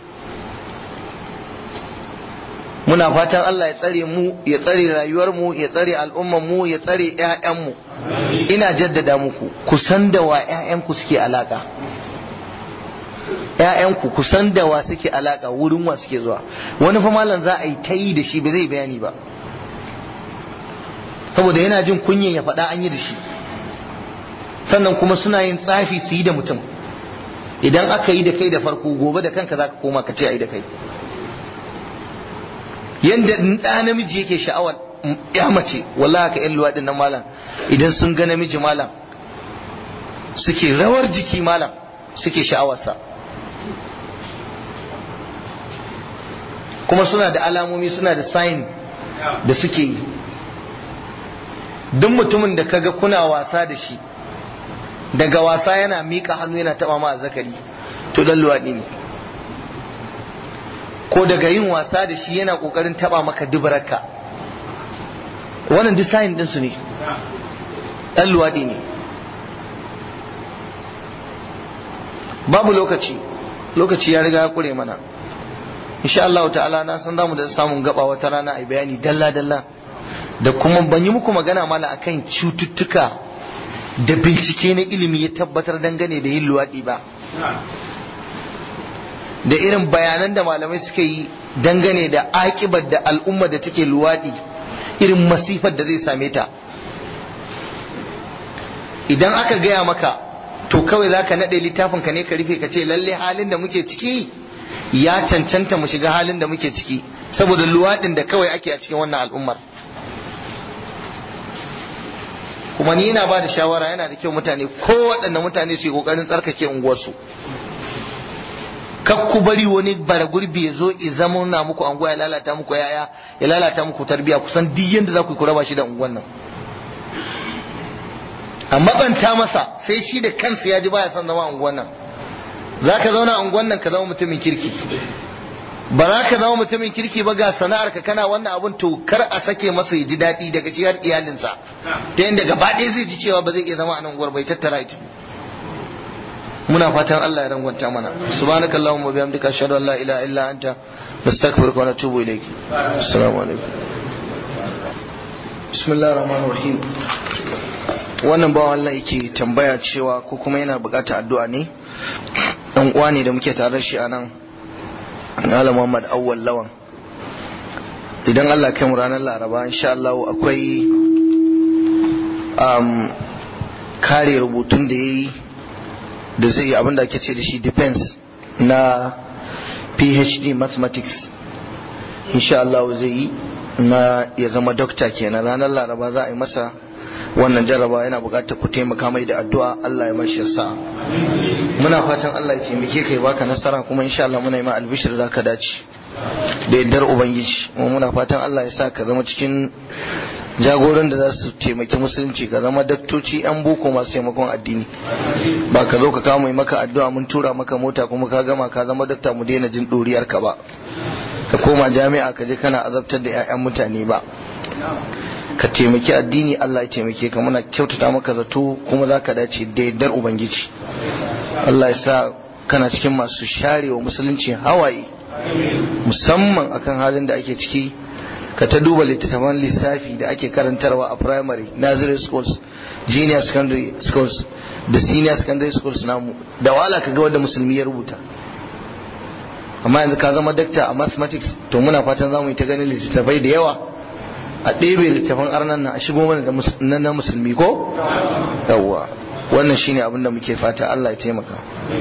muna fatan Allah ya tsare mu ya tsare rayuwar mu ya tsare al'ummar mu ya tsare ƴaƴan mu ina jaddada muku ku san da wa ƴaƴan ku suke alaka ƴaƴan ku ku san da wa suke alaka wurin wa suke zuwa wani fa malam za a yi ta yi da shi ba zai bayani ba saboda yana jin kunyan ya faɗa an yi da shi sannan kuma suna yin tsafi su yi da mutum idan aka yi da kai da farko gobe da kanka za ka koma ka ce a yi da kai yadda ɗa namiji yake sha'awar ya mace wallahi ka yan luwaɗin nan malam idan sun ga namiji malam suke rawar jiki malam suke sha'awarsa kuma suna da alamomi suna da sign da suke yi duk mutumin da kaga kuna wasa da shi daga wasa yana miƙa hannu yana taɓa ma zakari to dan luwaɗi ne ko daga yin wasa da shi yana ƙoƙarin taɓa maka dubararka wannan duk sign ɗinsu ne ɗan luwaɗi ne babu lokaci lokaci ya riga ya ƙure mana insha Allah ta'ala na san zamu da samun gaba wata rana a bayani dalla dalla da kuma ban yi muku magana mala akan cututtuka da bincike na ilimi ya tabbatar dangane da yin luwaɗi ba da irin bayanan da malamai suka yi dangane da akibar da al'umma da take luwaɗi irin masifar da zai same ta idan aka gaya maka to kawai za ka naɗe littafin ka ne ka rufe ka ce lalle halin da muke ciki ya cancanta mu shiga halin da muke ciki saboda luwaɗin da kawai ake a cikin wannan al'ummar kuma ni yana ba da shawara yana da kyau mutane ko waɗanne mutane su yi ƙoƙarin tsarkake unguwarsu kak ku bari wani bara gurbi ya zo ya zama na muku anguwa ya lalata muku yaya ya lalata muku tarbiya kusan duk yanda za ku yi ku raba shi da unguwan nan a matsanta masa sai shi da kansa ya ji baya son zama unguwan nan za ka zauna unguwan nan ka zama mutumin kirki ba za ka zama mutumin kirki ba ga sana'ar ka kana wannan abun to kar a sake masa ya ji daɗi daga shi har iyalinsa ta yadda gaba ɗaya zai ji cewa ba zai iya zama a nan unguwar bai tattara ita muna fatan Allah ya rangwanta mana subhanaka allahumma bihamdika ashhadu an la ilaha illa anta nastaghfiruka wa natubu ilayk assalamu alaikum bismillahir rahmanir rahim wannan bawan Allah yake tambaya cewa ko kuma yana bukatar addu'a ne dan uwa ne da muke tare shi a nan Malam Muhammad Awwal Lawan idan Allah kai mu ranar Laraba insha Allah akwai um, kare rubutun da yayi da zai yi abinda ake ce da shi defense na PhD mathematics insha Allah zai yi na ya zama dokta kenan ranar Laraba za a yi masa wannan jarraba yana buƙatar ku taimaka mai da addu'a Allah ya mashi sa muna fatan Allah ya taimake kai baka nasara kuma insha Allah muna yi ma albishir zaka dace da yaddar ubangiji kuma muna fatan Allah ya sa ka zama cikin jagoran da za su taimaki musulunci ka zama daktoci yan boko masu taimakon addini ba ka zo ka kama maka addu'a mun tura maka mota kuma ka gama ka zama dakta mu daina jin ɗoriyar ka ba ka koma jami'a ka je kana azabtar da 'ya'yan mutane ba ka taimaki addini Allah ya taimake ka muna kyautata maka zato kuma za ka dace da yardar ubangiji Allah ya sa kana cikin masu share wa musulunci hawaye musamman akan halin da ake ciki ka ta duba littattafan lissafi da ake karantarwa a primary nursery schools junior secondary schools da senior secondary schools namu da wala ka ga wanda musulmi ya rubuta amma yanzu ka zama dakta a mathematics to muna fatan za mu yi ta ganin littattafai da yawa a ɗebe littafin arnan nan a shigo mana da na musulmi ko yawwa wannan shine abin da muke fata Allah ya taimaka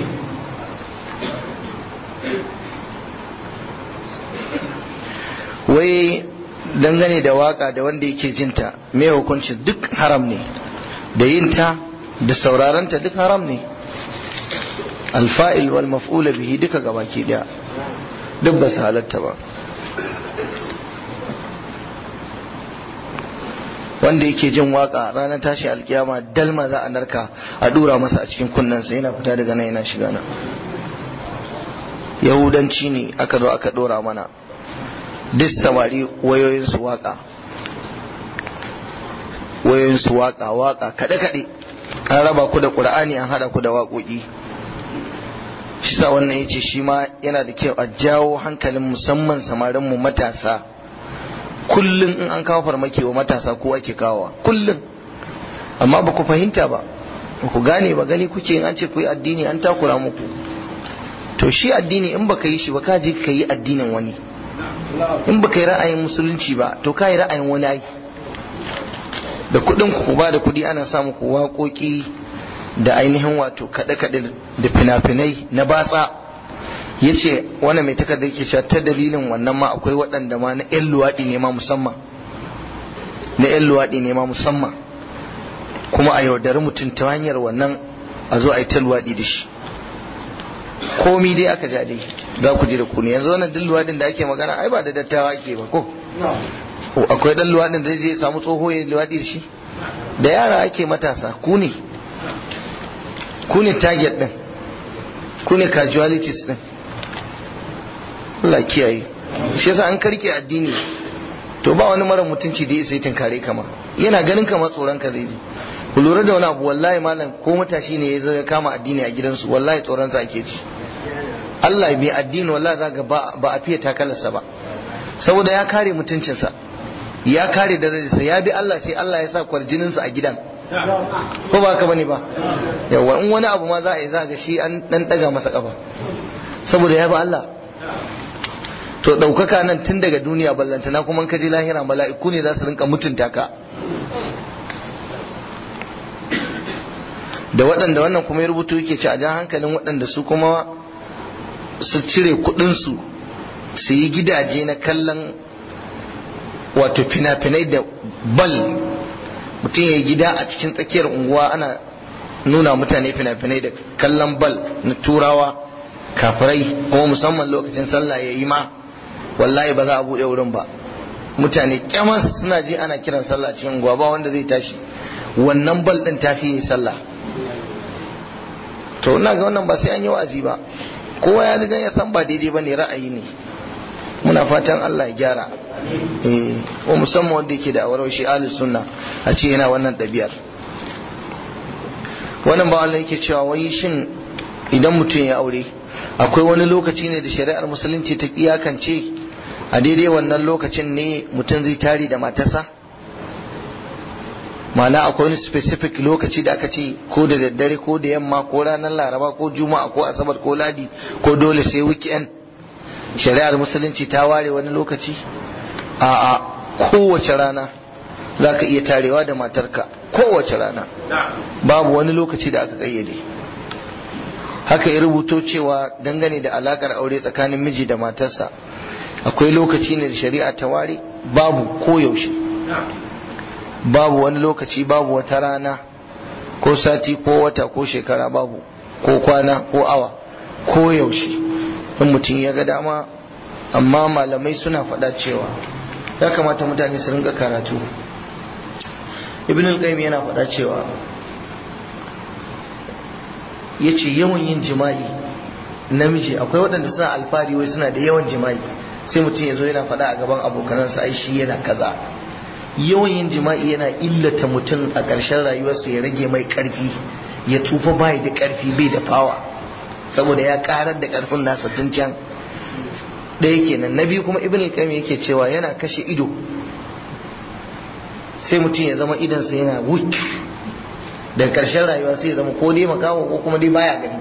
wai dangane da waka da wanda yake jinta mai hukunci duk haram ne da yinta da sauraranta duk haram ne alfa'il wal maf'ula bihi duka gabaki daya duk ba su halatta ba wanda yake jin waka ranar tashi alkiyama dalma za a narka a dura masa a cikin kunnensa yana fita daga nan yana shiga nan yahudanci ne aka zo aka dora mana duk samari wayoyinsu waka wayoyinsu waka waka kaɗe kaɗe an raba ku da ƙur'ani an haɗa ku da waƙoƙi shi sa wannan ya ce shi ma yana da kyau a jawo hankalin musamman samarinmu matasa kullum in an kawo farmaki wa matasa ko ake kawowa kullum amma ba ku fahimta ba ba ku gane ba gani kuke in an ce ku yi addini an takura muku to shi addini in baka yi shi ba ka je ka yi addinin wani in baka yi ra'ayin musulunci ba to ka yi ra'ayin wani ai da kuɗin ku ba da kuɗi ana samu ku waƙoƙi da ainihin wato kaɗe-kaɗe da fina-finai na batsa ya ce wani mai takardar ke cewa ta dalilin wannan ma akwai waɗanda ma na 'yan luwaɗi ne ma musamman na 'yan luwaɗi ne ma musamman kuma a yaudari mutum ta hanyar wannan a zo a yi ta luwaɗi da shi komi dai aka ja dai za ku ji da ku ne yanzu wannan duk luwaɗin da ake magana ai ba da dattawa ake ba ko akwai ɗan luwaɗin da zai samu tsoho ya luwaɗi da shi da yara ake matasa ku ne ku ne target ɗin ku ne casualties ɗin Allah kiyaye shi yasa an karke addini to ba wani mara mutunci da sai tunkare kama yana ganin kamar tsoron ka zai ji ku lura da wani abu wallahi malam ko matashi ne ya zo ya kama addini a gidansu wallahi tsoron sa ake ji Allah bai addini wallahi zaka ba ba a fiye takalarsa ba saboda ya kare mutuncinsa ya kare darajarsa ya bi Allah sai Allah ya sa kwarjininsa a gidan ko ba ka bane ba yawa in wani abu ma za a yi za ga shi an dan daga masa kafa saboda ya bi Allah to ɗaukaka nan tun daga duniya ballantana kuma ka je lahira mala'iku ne za su rinka mutunta ka da waɗanda wannan kuma ya rubutu yake ci a jan hankalin waɗanda su kuma su cire kuɗinsu su yi gidaje na kallon wato fina-finai da bal mutum ya yi gida a cikin tsakiyar unguwa ana nuna mutane fina-finai da kallon bal na turawa kafirai kuma musamman lokacin sallah ya yi ma wallahi ba za a buɗe wurin ba mutane kyamas suna ji ana kiran sallah cikin unguwa ba wanda zai tashi wannan bal ɗin tafi yi sallah to ina ga wannan ba sai an yi wa'azi ba kowa ya riga ya san ba daidai ba ne ra'ayi ne muna fatan Allah ya gyara eh ko musamman wanda yake da awarar shi ahlus sunna a ce yana wannan ɗabi'ar wannan ba Allah yake cewa wai shin idan mutum ya aure akwai wani lokaci ne da shari'ar musulunci ta iyakance a daidai wannan lokacin ne mutum zai tari da matarsa ma'ana akwai wani specific lokaci da aka ce ko da daddare ko da yamma ko ranar laraba ko juma'a ko asabar ko ladi ko dole sai weekend shari'ar musulunci ta ware wani lokaci a a kowace rana za ka iya tarewa da matarka kowace rana babu wani lokaci da aka kayyade haka ya rubuto cewa dangane da alakar aure tsakanin miji da matarsa akwai lokaci ne da shari'a ta ware babu koyaushe babu wani lokaci babu wata rana ko sati ko wata ko shekara babu ko kwana ko awa ko yaushe in mutum ya ga dama amma malamai suna faɗa cewa ya kamata mutane su rinka karatu ibn al-qayyim yana faɗa cewa yace yawan yin jima'i namiji akwai waɗanda suna alfari wai suna da yawan jima'i sai mutum ya zo yana faɗa a gaban abokanansa ai shi yana kaza yawan yin jima'i yana illata mutum a ƙarshen rayuwarsa ya rage mai ƙarfi ya tufa bai da ƙarfi bai da fawa saboda ya ƙarar da ƙarfin nasa tun can ɗaya kenan na biyu kuma ibn al yake cewa yana kashe ido sai mutum ya zama idansa yana wuk da ƙarshen rayuwa sai ya zama ko dai makawo ko kuma dai baya gani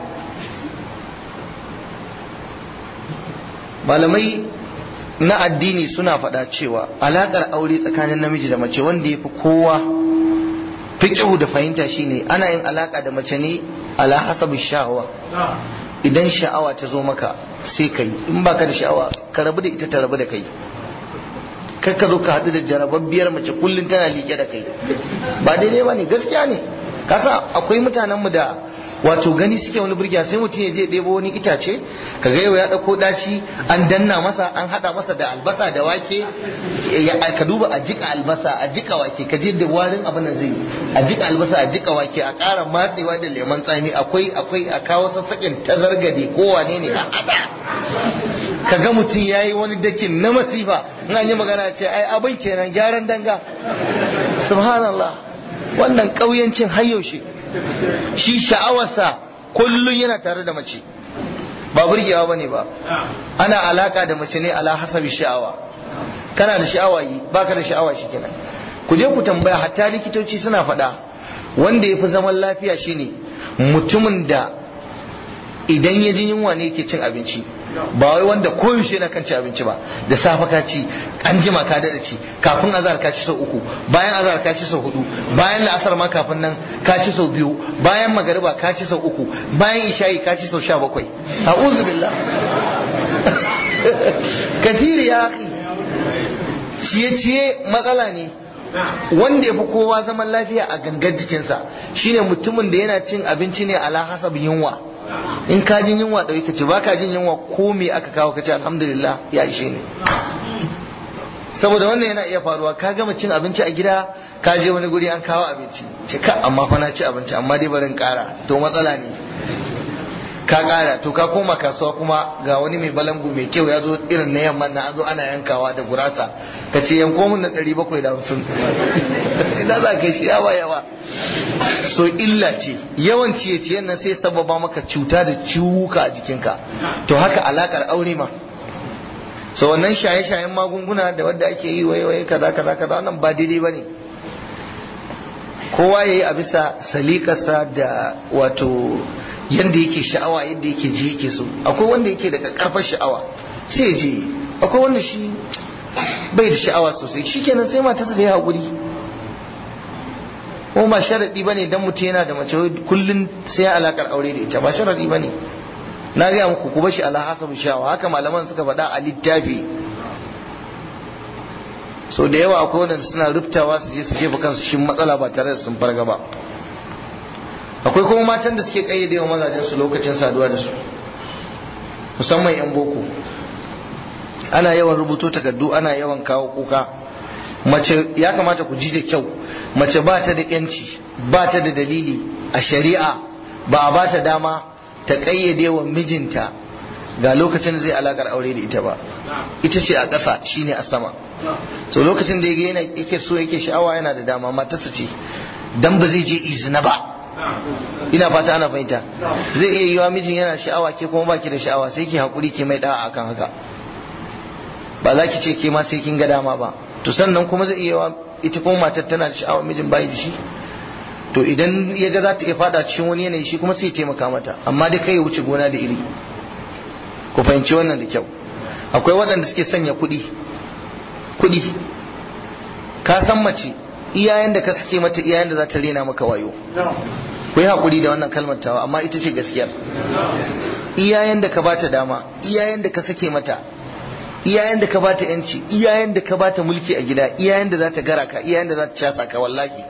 malamai na addini suna faɗa cewa alaƙar aure tsakanin namiji da mace wanda ya fi kowa fiƙihu da fahimta shine ana yin alaƙa da mace ne ala hasabi sha'awa idan sha'awa ta zo maka sai ka yi in baka da sha'awa ka rabu da ita ta rabu da kai kar ka zo ka haɗu da jarababbiyar mace kullum tana liƙe da kai ba daidai ba ne gaskiya ne kasa akwai mutanenmu da wato gani suke wani burgiya sai mutum ya je ɗebo wani itace ka ga yau ya ɗauko ɗaci an danna masa an haɗa masa da albasa da wake ka duba a jika albasa a jika wake ka je da warin abin da zai a jika albasa a jika wake a ƙara matsewa da lemon tsami akwai akwai a kawo sassaƙin tazargade ko wane ne a haɗa ka ga mutum ya yi wani dakin na masifa in an yi magana ce ai abin kenan gyaran danga subhanallah wannan ƙauyancin har yaushe shi sha'awarsa kullum yana tare da mace ba burgewa bane ba ana alaka da mace ne ala hasabi sha'awa kana da sha'awa yi baka da sha'awa shi kenan ku je ku tambaya hatta likitoci suna faɗa wanda ya fi zaman lafiya shine mutumin da idan ya ji yunwa ne yake cin abinci ba wai wanda koyaushe na kan ci abinci ba da safe ka ci an jima ka dada ci kafin azhar ka ci sau uku bayan azhar ka ci sau hudu bayan la'asar ma kafin nan ka ci sau biyu bayan magariba ka ci sau uku bayan isha'i ka ci sau sha bakwai a'udhu billah kathiri ya akhi ciye-ciye matsala ne wanda ya fi kowa zaman lafiya a gangan jikinsa shine mutumin da yana cin abinci ne ala hasab yunwa in ka jin yunwa da ka ci ba ka jin yunwa ko me aka kawo ka ce alhamdulillah ya ishe ne saboda wannan yana iya faruwa ka gama cin abinci a gida ka je wani guri an kawo abinci ce ka amma fa na ci abinci amma dai barin kara to matsala ne ka kara to ka koma kasuwa kuma ga wani mai balangu mai kyau ya zo irin na yamma na an zo ana yankawa da gurasa ka ce yanko mun na ɗari bakwai da hamsin ina za ka shi yawa yawa so illa ce yawan ciye ciyen nan sai sababa maka cuta da ciwuka a jikinka to haka alakar aure ma so wannan shaye-shayen magunguna da wadda ake yi wai wai kaza kaza kaza wannan ba daidai ba ne kowa ya yi a bisa salikarsa da wato yadda yake sha'awa yadda yake ji yake so akwai wanda yake da karfar sha'awa sai ya je akwai wanda shi bai da sha'awa sosai shikenan sai matarsa ta yi haƙuri ko ba sharaɗi ba ne don mutum yana da mace kullum sai alakar aure da ita ba sharaɗi ba ne na gaya muku ku bashi ala hasabu sha'awa haka malaman suka faɗa a littafi so da yawa akwai wanda suna rubtawa su je su jefa kansu shin matsala ba tare da sun farga ba akwai kuma matan da suke kayyade wa mazajen su lokacin saduwa da su musamman yan boko ana yawan rubuto takardu ana yawan kawo kuka mace ya kamata ku ji da kyau mace ba ta da yanci ba ta da dalili a shari'a ba a ba ta dama ta kayyade wa mijinta ga lokacin da zai alakar aure da ita ba ita ce a ƙasa shine a sama so lokacin da yana yake so yake sha'awa yana da dama matarsa ce dan ba zai je izina ba ina fata ana fahimta zai iya yiwa mijin yana sha'awa ke kuma baki da sha'awa sai ki hakuri ke mai da'a akan haka ba za ki ce ke ma sai kin ga dama ba to sannan kuma zai iya ita kuma matar tana da sha'awa mijin bai da shi to idan ya ga za ta iya fada cikin wani yanayi shi kuma sai ya taimaka mata amma dai kai ya wuce gona da iri ku fahimci wannan da kyau akwai waɗanda suke sanya kuɗi kuɗi ka san mace iyayen da ka sake mata iyayen da za ta rena maka wayo ku yi haƙuri da wannan kalmar tawa amma ita ce gaskiyar iyayen da ka bata dama iyayen da ka sake mata iyayen da ka bata yanci iyayen da ka bata mulki a gida iyayen da za ta gara ka iyayen da za ta casa ka wallahi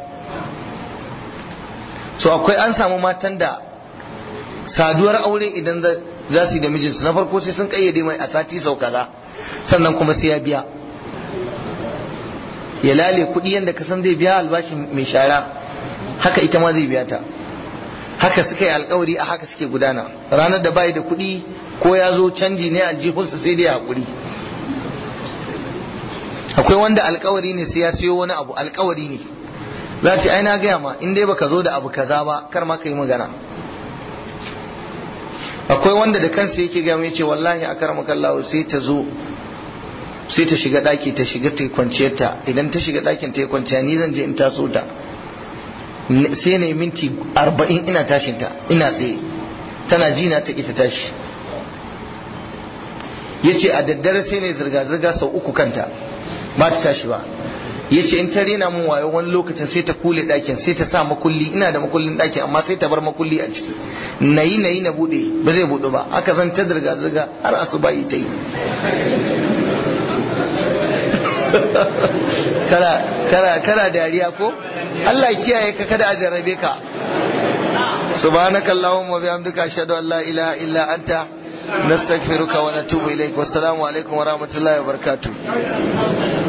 so akwai an samu matan da saduwar aure idan za su yi da mijinsu na farko sai sun kayyade mai a sati sau kaza sannan kuma sai ya biya ya lale kuɗi yadda ka san zai biya albashin mai shara haka ita ma zai biya ta haka suka yi alkawari a haka suke gudana ranar da bai da kuɗi ko ya zo canji ne aljihunsa sai dai haƙuri akwai wanda alkawari ne sai ya siyo wani abu alkawari ne za ce ai na gaya ma in dai baka zo da abu kaza ba kar ma ka yi magana akwai wanda da kansa yake gaya mai ce wallahi a karamakallahu sai ta zo sai ta shiga daki ta shiga ta kwanciyar ta idan ta shiga dakin ta yi kwanciya ni zan je in taso ta sai na yi minti arba'in ina tashin ta ina tsaye tana ji na ta ita tashi ya ce a daddare sai ne zirga-zirga sau uku kanta ba ta tashi ba ya ce in ta rena mun wayo wani lokacin sai ta kule ɗakin sai ta sa makulli ina da makullin ɗakin amma sai ta bar makulli a ciki na yi na yi na buɗe ba zai buɗe ba haka zan ta zirga-zirga har asuba yi ta yi kana dariya ko Allah kiyaye ka kada a jarrabe ka subhanakallahumma wa bihamdika ashhadu an la ilaha illa anta nastaghfiruka wa natubu ilaik wassalamu alaikum wa rahmatullahi wa barakatuh